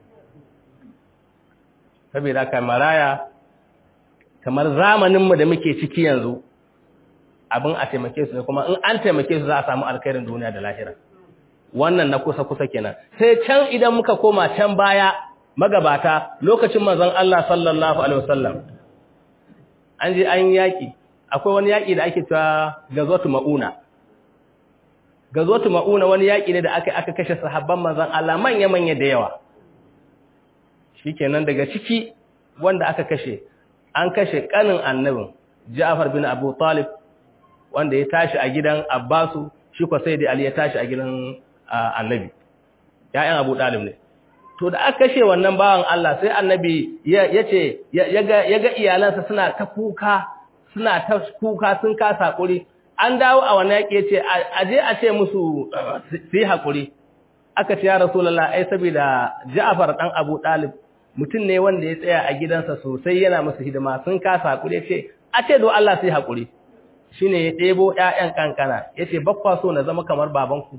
saboda kai maraya kamar zamaninmu da muke ciki yanzu abin a taimake su ne kuma in an taimake su za a samu alkhairin duniya da lahira wannan na kusa kusa kenan sai can idan muka koma can baya magabata lokacin manzon Allah sallallahu alaihi wasallam an je an yaƙi akwai wani yaƙi da ake cewa gazotu ma'una gazotu ma'una wani yaƙi ne da aka aka kashe sahabban manzon Allah manya-manya da yawa shikenan daga ciki wanda aka kashe an kashe kanin annabin Ja'far bin Abu Talib wanda ya tashi a gidan Abbasu shi ko sai da Ali ya tashi a gidan annabi ya'yan Abu Talib ne to da aka kashe wannan bawan Allah sai annabi ya ce ya ga iyalansa suna ta kuka suna ta kuka sun kasa hakuri an dawo a wannan yake ce aje a ce musu su yi hakuri aka ce ya rasulullah ai saboda Ja'far dan Abu Talib mutum ne wanda ya tsaya a gidansa sosai yana musu hidima sun kasa hakuri ce a ce do Allah sai hakuri shine ya ɗebo ƴaƴan kankana yace bakwa so na zama kamar babanku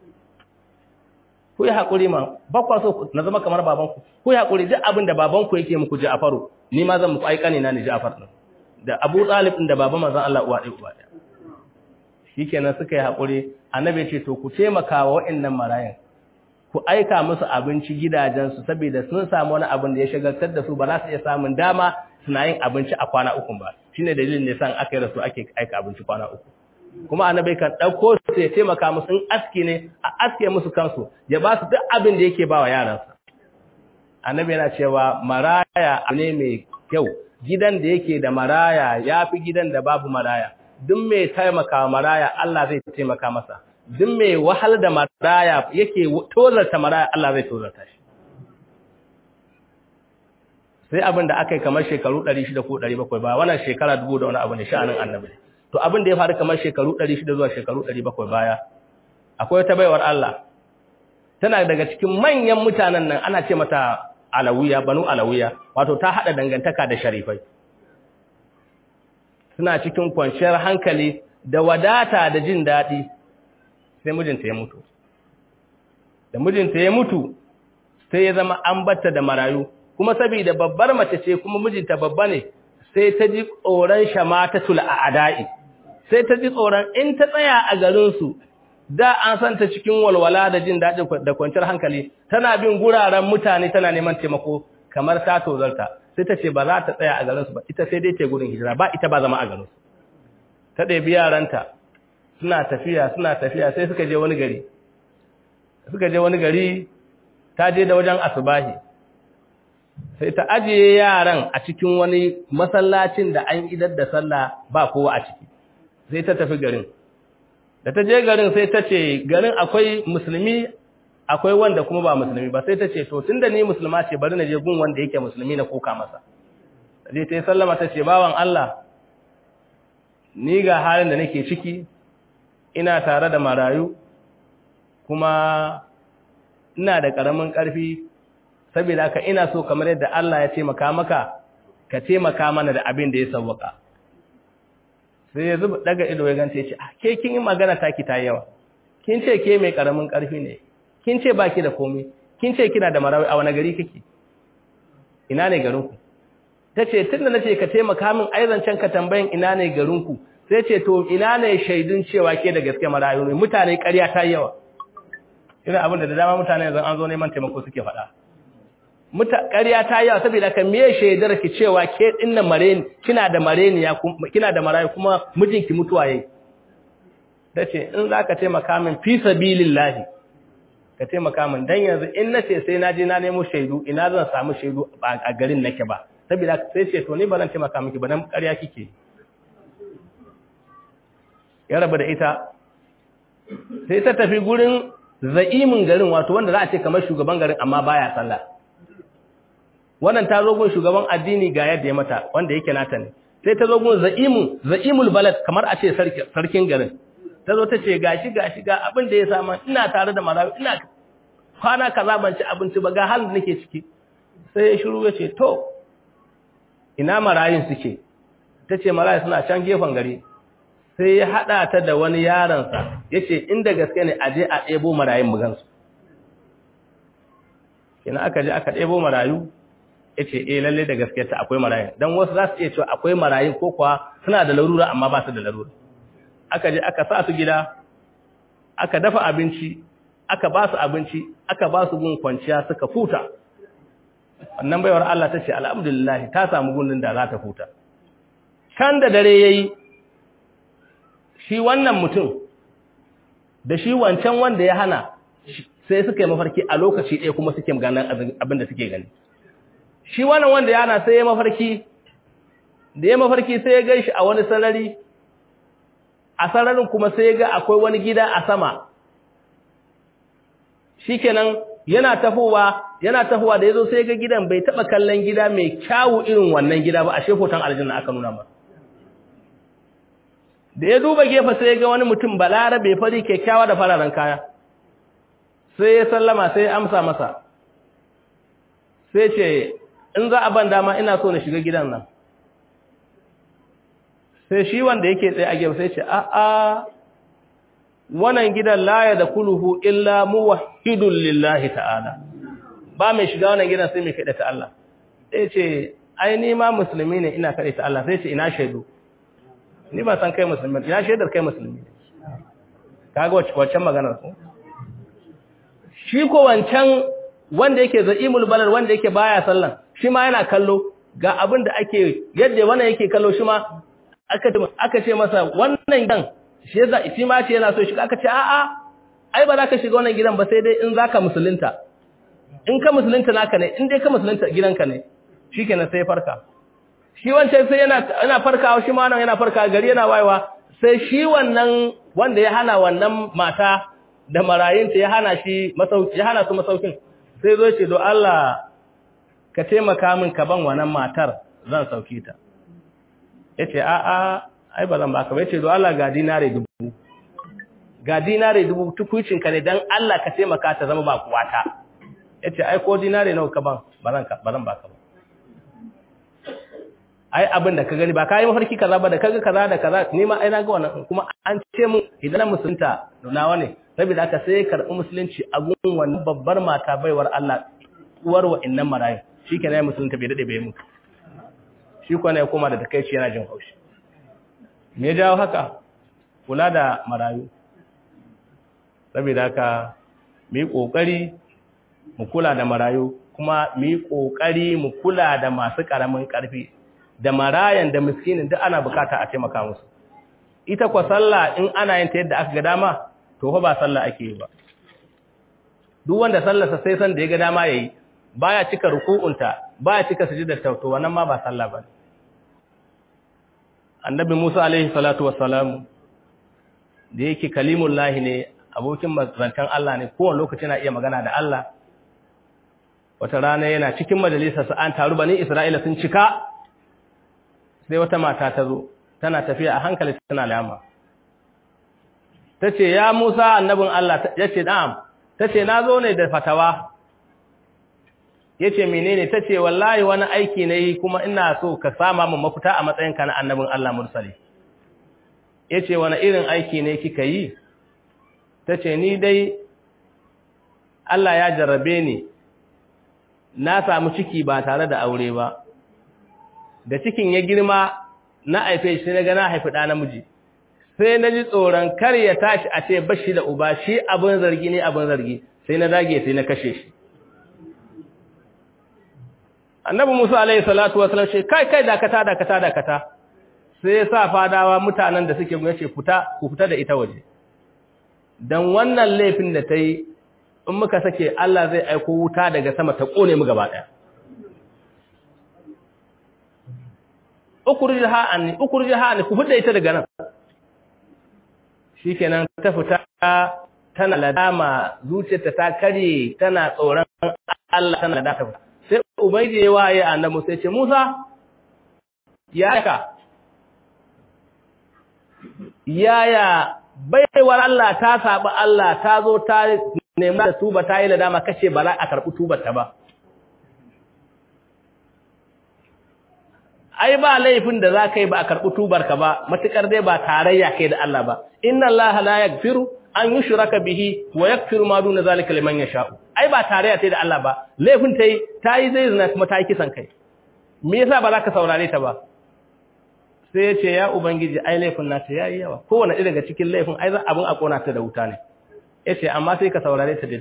ku yi haƙuri ma ba kwa so na zama kamar babanku ku yi haƙuri duk abin da babanku yake muku Ja'faru ni ma zan muku aikani na ni Ja'far din da Abu Talib din da baba manzon Allah uwa ɗaya uwa ɗaya shikenan suka yi haƙuri annabi ya ce to ku taimaka wa waɗannan marayan ku aika musu abinci gidajensu saboda sun samu wani abin da ya shagaltar da su ba za su iya samun dama suna yin abinci a kwana uku ba shine dalilin da yasa aka yi rasu ake aika abinci kwana uku kuma annabi kan dauko su ya taimaka musu in aski ne a aske musu kansu ya ba su duk abin da yake ba wa yaransa annabi yana cewa maraya ne mai kyau gidan da yake da maraya yafi gidan da babu maraya duk mai taimaka maraya Allah zai taimaka masa duk mai wahal da maraya yake tozarta maraya Allah zai tozarta shi sai abin da aka yi kamar shekaru 600 ko 700 ba wannan shekara dubu da wani abu ne sha'anin annabi to abin da ya faru kamar shekaru 600 zuwa shekaru 700 baya akwai wata baiwar Allah tana daga cikin manyan mutanen nan ana ce mata alawiya banu alawiya wato ta hada dangantaka da sharifai suna cikin kwanciyar hankali da wadata da jin daɗi sai mijinta ya mutu da mijinta ya mutu sai ya zama an batta da marayu kuma saboda babbar mace ce kuma mijinta babba ne sai ta ji tsoron shamatatul a'da'i sai ta ji tsoron in ta tsaya a garin su da an san ta cikin walwala da jin daɗi da kwanciyar hankali tana bin guraren mutane tana neman taimako kamar ta tozarta sai ta ce ba za ta tsaya a garin su ba ita sai dai ta gudun hijira ba ita ba zama a garin su ta ɗebi yaranta suna tafiya suna tafiya sai suka je wani gari suka je wani gari ta je da wajen asubahi sai ta ajiye yaran a cikin wani masallacin da an idar da sallah ba kowa a ciki sai ta tafi garin da ta je garin sai ta ce garin akwai musulmi akwai wanda kuma ba musulmi ba sai ta ce to tunda ni musulma ce bari na je gun wanda yake musulmi na koka masa je ta yi sallama ta ce bawan Allah ni ga halin da nake ciki ina tare da marayu kuma ina da ƙaramin ƙarfi saboda haka ina so kamar yadda Allah ya taimaka maka ka taimaka mana da abin da ya sauwaka sai ya zuba daga ido ya ganta ya ce ke kin yi magana taki ta yawa kin ce ke mai ƙaramin ƙarfi ne kin ce baki da komai kin ce kina da marayu a wani gari kake ina ne garinku ta ce tun da na ce ka taimaka min aizancen ka tambayin ina ne garinku sai ce to ina ne shaidun cewa ke da gaske marayu ne mutane ƙarya ta yawa irin abin da da dama mutane yanzu an zo neman taimako suke faɗa muta ƙarya ta yawa saboda ka me shaidar ki cewa ke dinnan mareni kina da mareni ya kina da marayu kuma mijinki mutuwa yayi tace in zaka taimaka min fi sabilillahi ka taimaka min dan yanzu in nace sai na je na nemo shaidu ina zan samu shaidu a garin nake ba saboda sai ce to ni ba zan taimaka miki ba dan ƙarya kike ya rabu da ita sai ta tafi gurin za'imin garin wato wanda za a ce kamar shugaban garin amma baya sallah wannan ta zo gun shugaban addini ga yadda ya mata wanda yake nata ne sai ta zo gun za'imun za'imul balad kamar a ce sarkin garin ta zo ta ce gashi gashi ga abin da ya sama ina tare da marawi ina kwana kaza ban ci abinci ba ga halin da nake ciki sai ya shiru ya ce to ina marayin suke ta ce marayin suna can gefen gari sai ya haɗa ta da wani yaransa ya ce inda gaske ne a je a ɗebo marayin bugansu ina aka je aka ɗebo marayu ya ce eh lalle da gaske ta akwai marayin don wasu za su iya cewa akwai marayin ko kuwa suna da larura amma ba su da larura aka je aka sa su gida aka dafa abinci aka ba su abinci aka ba su gun kwanciya suka futa wannan baiwar Allah ta ce alhamdulillah ta samu gundun da za ta futa kan da dare yayi shi wannan mutum da shi wancan wanda ya hana sai suka yi mafarki a lokaci ɗaya kuma suke ganin abin da suke gani shi wannan wanda ya hana sai ya mafarki da ya mafarki sai ya gan shi a wani sarari a sararin kuma sai ga akwai wani gida a sama shikenan yana tafowa yana tafowa da yazo sai ga gidan bai taba kallon gida mai kyawu irin wannan gida ba a shefotan aljanna aka nuna masa da ya duba gefe sai ga wani mutum balarabe fari kyakkyawa da fararen kaya sai ya sallama sai ya amsa masa sai ce in za a ban dama ina so na shiga gidan nan sai shi wanda yake tsaye a gefe sai ce a a wannan gidan la ya da kuluhu illa muwahhidun lillahi ta'ala ba mai shiga wannan gidan sai mai kada ta Allah sai ce ai ni ma musulmi ne ina kada ta Allah sai ce ina shaidu ni ba san kai musulmi ina shaidar kai musulmi kaga wacce wacce maganar ko shi ko wancan wanda yake za'imul balal wanda yake baya sallan shi ma yana kallo ga abin da ake yadda wannan yake kallo shi ma aka aka ce masa wannan gidan shi yasa shi ma ce yana so shiga aka ce a'a ai ba za ka shiga wannan gidan ba sai dai in zaka musulunta in ka musulunta naka ne in dai ka musulunta gidanka ne shikenan sai farka shi wancan sai yana yana farkawa shi ma nan yana farkawa gari yana wayewa sai shi wannan wanda ya hana wannan mata da marayinta ya hana shi masauki ya hana su masaukin sai zo ce do Allah ka taimaka min ka ban wannan matar zan sauke ta yace a a ai ba zan baka ba yace do Allah ga dinare dubu ga dinare dubu tukuicin ka ne dan Allah ka taimaka ta zama ba kuwata yace ai ko dinare nawa ka ban ba zan ka ba zan baka ba ai abin da ka gani ba ka yi mafarki kaza ba da kaga kaza da kaza ni ma ai na ga wannan kuma an ce mun idan musulunta nawa ne saboda haka sai karɓi musulunci a gun wannan babbar mata baiwar Allah uwar wa'annan marayu shikenan musulunta bai dade bai mutu shi ko ne ya koma da takeici yana jin haushi me jawo haka kula da marayu saboda haka mu yi kokari mu kula da marayu kuma mu yi kokari mu kula da masu karamin karfi da marayan da miskinin duk ana bukata a taimaka musu ita kwa sallah in ana yin ta yadda aka ga dama to fa ba sallah ake yi ba duk wanda sallarsa sai san da ya ga dama yayi baya cika ruku'unta baya cika sujudar ta to wannan ma ba sallah bane annabi Musa alaihi salatu wassalam da yake kalimullahi ne abokin mazantan Allah ne kowane lokaci na iya magana da Allah wata rana yana cikin majalisarsa an taru bani Isra'ila sun cika sai wata mata ta zo tana tafiya a hankali tana lama ta ce ya musa annabin Allah ya ce na'am ta ce na zo ne da fatawa ya ce menene ta ce wallahi wani aiki na yi kuma ina so ka sama mu mafita a matsayinka na annabin Allah mursali ya ce wani irin aiki ne kika yi ta ce ni dai Allah ya jarrabe ni na samu ciki ba tare da aure ba da cikin ya girma na haife shi na ga na haifi ɗa namiji sai na ji tsoron kar ya tashi a ce bashi da uba shi abin zargi ne abin zargi sai na dage sai na kashe shi annabi musa alaihi salatu wasallam ce kai kai dakata dakata dakata sai ya sa fadawa mutanen da suke gune ce fita ku fita da ita waje dan wannan laifin da ta yi in muka sake Allah zai aiko wuta daga sama ta kone mu gaba daya ukurjiha anni ukurjiha anni ku fita ita daga nan shikenan ta fita tana ladama zuciyarta ta kare tana tsoron Allah tana da ta fita sai ubaidi ya waye annabi sai ce Musa ya ka yaya baiwar Allah ta saba Allah ta zo ta nemi da tuba ta yi ladama kace ba za a karɓi tubar ta ba ai ba laifin da za ka yi ba a karɓi tubar ka ba matukar dai ba tarayya kai da Allah ba inna Allah la yaghfiru an yushraka bihi wa yaghfiru ma duna zalika liman yasha'u ai ba tarayya sai da Allah ba laifin tai tayi zai zina kuma tayi kisan kai me yasa ba za ka saurare ta ba sai ya ce ya ubangiji ai laifin nata yayi yawa kowanne ɗaya daga cikin laifin ai za abin a kona ta da wuta ne yace amma sai ka saurare ta dai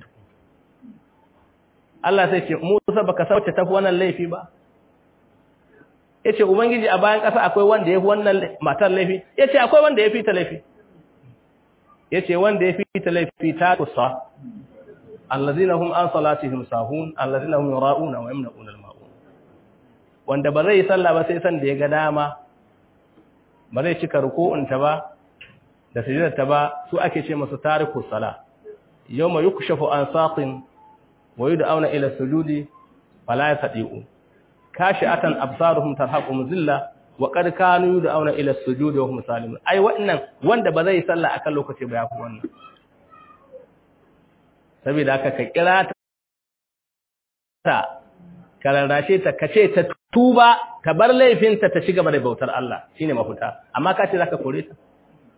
Allah sai ce Musa baka sauce tafi wannan laifi ba yace ubangiji a bayan ƙasa akwai wanda yafi wannan matar laifi yace akwai wanda yafi ta laifi yace wanda yafi ta laifi ta kusa allazina hum an salatihim sahun allazina hum yura'una wa yamna'una al-ma'un wanda ba zai sallah ba sai san da ya ga dama ba zai cika ruku'unta ba da sujudarta ba su ake ce masu tariku sala yawma yukshafu an saqin wa yud'auna ila sujudi fala yastati'u kashi'atan absaruhum tarhaqum zilla wa qad kanu yud'auna ila sujudi wa hum salimun ai wannan wanda ba zai sallah akan lokaci ba yafi wannan saboda haka ka kira ta kararrashe ta kace ta tuba ta bar laifinta ta shiga da bautar Allah shine mafuta amma ka ce zaka kore ta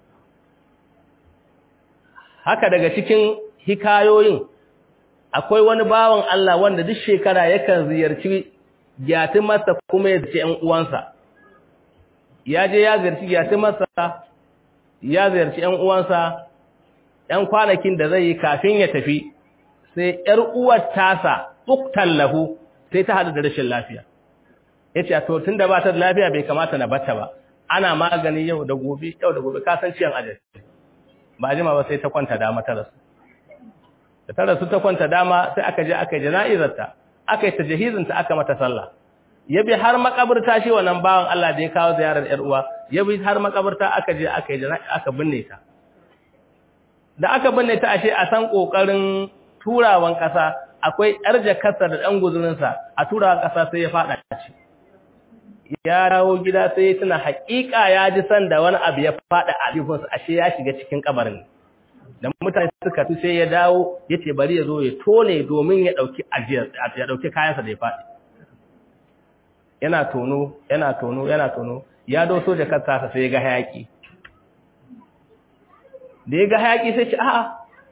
haka daga cikin hikayoyin akwai wani bawan Allah wanda duk shekara yakan ziyarci gyatin masa kuma ya ziyarci ƴan uwansa ya je ya ziyarci gyatin masa ya ziyarci ƴan uwansa ƴan kwanakin da zai yi kafin ya tafi sai ƴar uwar tasa uktan lahu sai ta hadu da rashin lafiya yace to tunda ba ta da lafiya bai kamata na bata ba ana magani yau da gobe yau da gobe ka san ciyan ajali ba jima ba sai ta kwanta dama ta rasu da ta rasu ta kwanta dama sai aka je aka yi jana'izarta aka yi tajahizinta aka mata sallah ya bi har makabarta shi wannan bawan Allah da ya kawo ziyarar yar uwa ya bi har makabarta aka je aka yi aka binne ta da aka binne ta ashe a san kokarin turawan kasa akwai yar jakarsa da dan guzurinsa a turawan kasa sai ya fada shi ya dawo gida sai ya tuna haƙiƙa ya ji san da wani abu ya fada a jikinsa ashe ya shiga cikin kabarin da mutane suka fi sai ya dawo ya ce bari ya zo ya tone domin ya ɗauki ajiyar ya ɗauki kayansa da ya faɗi yana tono yana tono yana tono ya doso da kansa sai ya ga hayaki da ya ga hayaki sai ce a'a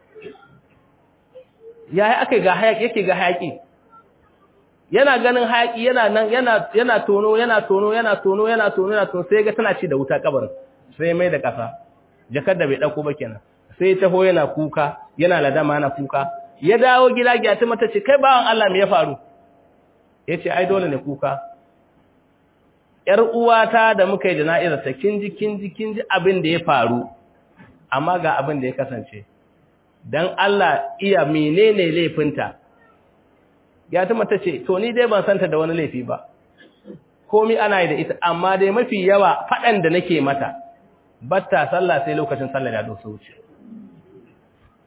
ya yi aka ga hayaki yake ga hayaki yana ganin hayaki yana nan yana yana tono yana tono yana tono yana tono yana tono sai ga tana ci da wuta kabarin sai mai da ƙasa jakar da bai ɗauko ba kenan sai taho yana kuka yana ladama yana kuka ya dawo gida gyati mata ce kai bawan Allah me ya faru yace ai dole ne kuka yar uwata da muka yi jana'izar ta kinji kinji kinji abin da ya faru amma ga abin da ya kasance dan Allah iya menene laifinta gyati mata ce to ni dai ban santa da wani laifi ba komai ana yi da ita amma dai mafi yawa fadan da nake mata batta sallah sai lokacin sallah ya doso wuce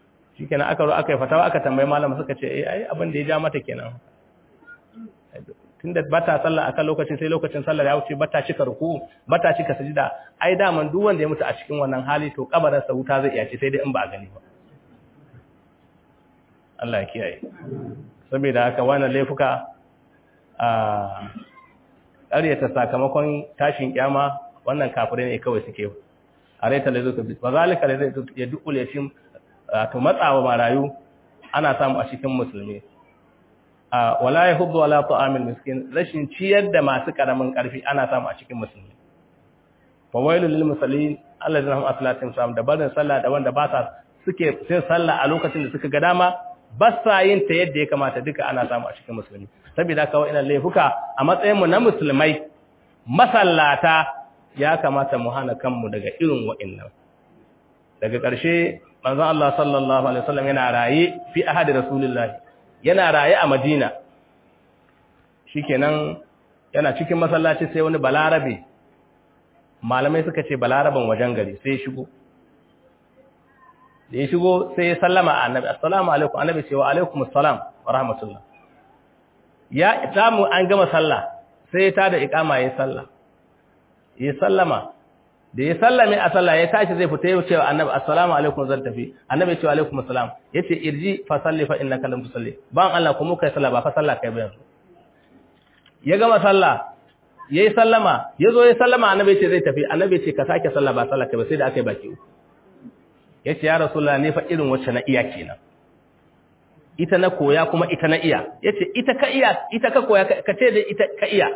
shikenan aka zo aka yi fatawa aka tambayi malama suka ce eh ai abin da ya ja mata kenan tunda bata sallah akan lokacin sai lokacin sallar ya wuce bata cika ruku bata cika sujida ai daman duk wanda ya mutu a cikin wannan hali to kabarin sa wuta zai iya ce sai dai in ba a gani ba Allah ya kiyaye saboda haka wannan laifuka a ƙaryata sakamakon tashin kyama wannan kafirai ne kawai suke a raita da zuka ba zalika da zai ya dukule shi to matsawa marayu ana samu a cikin musulmi a wala yahuddu wala ta'amil miskin rashin ciyar da masu karamin karfi ana samu a cikin musulmi fa wailul lil musallin alladhina hum aslatin sam da barin sallah da wanda ba sa suke sai sallah a lokacin da suka ga dama ba sa yin ta yadda ya kamata duka ana samu a cikin musulmi saboda kawai ina laifuka a matsayin mu na musulmai masallata ya kamata mu hana kanmu daga irin wa'annan daga ƙarshe manzon Allah sallallahu alaihi wasallam yana raye fi ahadi rasulullahi yana raye a Madina shikenan yana cikin masallaci sai wani balarabe malamai suka ce balaraban wajen gari sai ya shigo da ya shigo sai ya sallama a annabi assalamu alaikum annabi ce wa alaikum assalam wa rahmatullah ya samu an gama sallah sai ya tada iqama ya sallah ya sallama da ya sallame a sallah ya tashi zai fita ya ce wa annabi assalamu alaikum zan tafi annabi ya ce wa alaikum assalam yace irji fa salli fa innaka lam tusalli ban Allah kuma kai sallah ba fa sallah kai ba yanzu ya gama sallah yayi sallama yazo ya sallama annabi ya ce zai tafi annabi ya ce ka sake sallah ba sallah kai ba sai da akai baki uku yace ya rasulullah ne fa irin wacce na iya kenan ita na koya kuma ita na iya yace ita ka iya ita ka koya ka ce da ita ka iya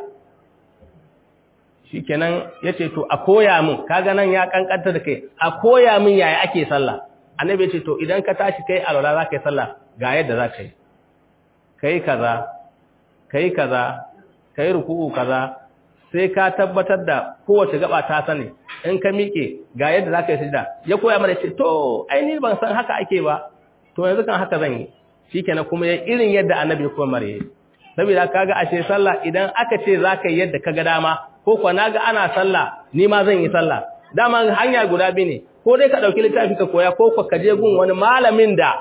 shikenan yace to a koya min kaga nan ya kankanta da kai a koya min yaya ake sallah annabi yace to idan ka tashi kai alwala za ka yi sallah ga yadda za ka yi kai kaza kai kaza kai ruku'u kaza sai ka tabbatar da kowace gaba ta sani in ka miƙe ga yadda za ka yi sujda ya koya mana ce to ai ni ban san haka ake ba to yanzu kan haka zan yi shikenan kuma ya irin yadda annabi ya koya mare saboda kaga ashe sallah idan aka ce za ka yi yadda ka ga dama ko kuwa naga ana sallah ni ma zan yi sallah dama hanya guda biyu ne ko dai ka dauki littafi ka koya ko kuwa ka je gun wani malamin da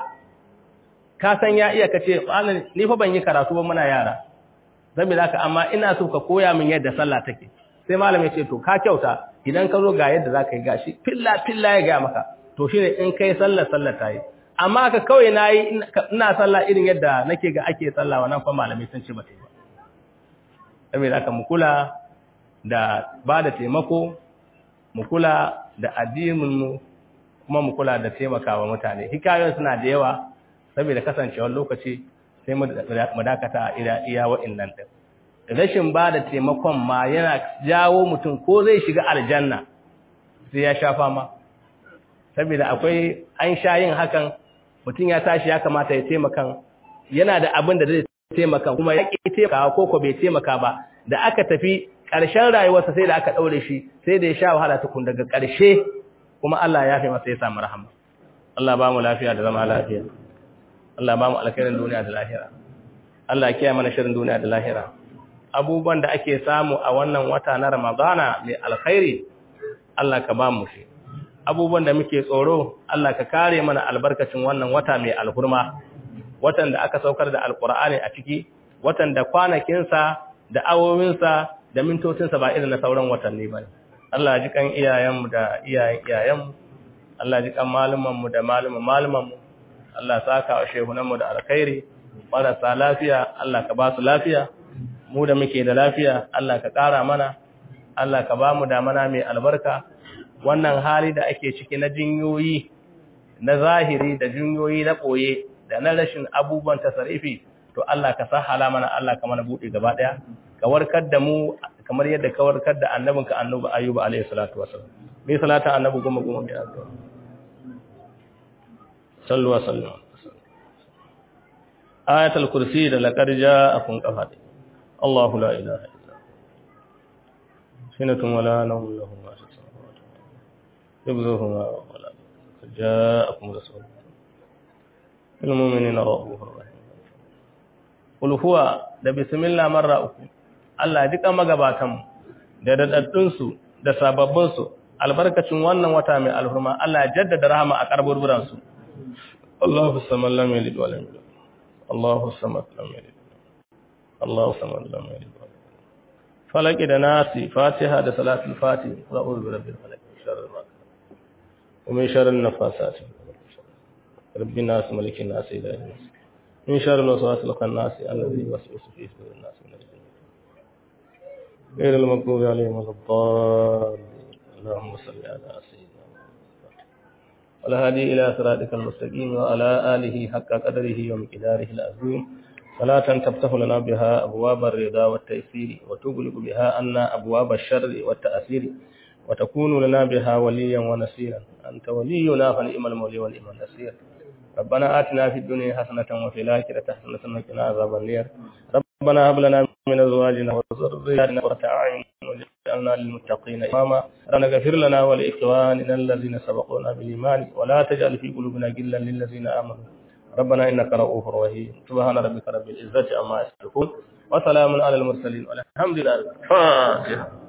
ka san ya iya kace ni fa ban yi karatu ba muna yara saboda haka amma ina so ka koya min yadda sallah take sai malamin ce to ka kyauta idan ka zo ga yadda zaka yi gashi filla filla ya ga maka to shine in kai sallar sallar tayi amma ka kawai nayi ina sallah irin yadda nake ga ake sallah wannan fa malamai sun ce ba ta yi ba saboda haka mu kula da ba da taimako mu kula da addininmu kuma mu kula da taimakawa mutane hikayoyin suna da yawa saboda kasancewar lokaci sai mu dakata a iya wa'annan din rashin ba da taimakon ma yana jawo mutum ko zai shiga aljanna sai ya sha fama saboda akwai an sha yin hakan mutum ya tashi ya kamata ya taimakan yana da abin da zai taimaka kuma ya ƙi taimakawa ko ko bai taimaka ba da aka tafi ƙarshen rayuwarsa sai da aka ɗaure shi sai da ya sha wahala tukun daga ƙarshe kuma Allah ya fi masa ya samu rahama Allah ba mu lafiya da zama lafiya Allah ba mu alkhairin duniya da lahira Allah ya kiyaye mana shirin duniya da lahira abubuwan da ake samu a wannan wata na Ramadana mai alkhairi Allah ka ba mu shi abubuwan da muke tsoro Allah ka kare mana albarkacin wannan wata mai alhurma watan da aka saukar da alkur'ani a ciki watan da kwanakinsa da awowinsa da mintocinsa ba irin na sauran watanni ba Allah ji kan iyayenmu da iyayen iyayenmu Allah ji kan malumanmu da maluman malumanmu Allah saka wa shehunanmu da alkhairi marasa lafiya Allah ka ba su lafiya mu da muke da lafiya Allah ka ƙara mana Allah ka ba mu damana mai albarka wannan hali da ake ciki na jinyoyi na zahiri da jinyoyi na ɓoye da na rashin abubuwan tasarifi to Allah ka sahala mana Allah ka mana buɗe gaba ɗaya ka warkar da mu kamar yadda ka warkar da annabinka annabi ayyuba alayhi salatu wasallam bi salata annabi goma goma bi addu'a sallu wa sallam ayatul kursi da laqad ja'akum qafat Allahu la ilaha illa sinatun wala nawm lahu ma fi samawati yabzuhuma wala ja'akum rasul lil mu'minina rahmanur rahim qul huwa da bismillah marra uku Allah duka magabatanmu da dadaddunsu da sababbinsu albarkacin wannan wata mai alhurma Allah jaddada rahama a karburburansu Allahu samad lam yalid wa lam yulad Allahu samad lam yalid الله صمد لم يلد فلك da nasi fatiha da salatul fatih a'udhu bi rabbil falaq sharri ma ومن شر النفاثات رب الناس ملك الناس إله الناس من شر الوسواس الخناس الذي يوسوس في صدور الناس من الجنة غير المغضوب عليهم ولا الضالين اللهم صل على سيدنا محمد والهادي إلى صراطك المستقيم وعلى آله حق قدره ومقداره العظيم صلاة تفتح لنا بها أبواب الرضا والتيسير وتغلق بها عنا أبواب الشر والتأثير وتكون لنا بها وليا ونصيرا أنت ولينا فنعم المولي ونعم النصير ربنا آتنا في الدنيا حسنة وفي الآخرة حسنة وقنا عذاب النار ربنا هب لنا من أزواجنا وذرياتنا قرة أعين واجعلنا للمتقين إماما ربنا اغفر لنا ولإخواننا الذين سبقونا بالإيمان ولا تجعل في قلوبنا غلا للذين آمنوا ربنا إنك رؤوف رحيم سبحان ربك رب العزة عما يصفون وسلام على المرسلين والحمد لله الفاتحة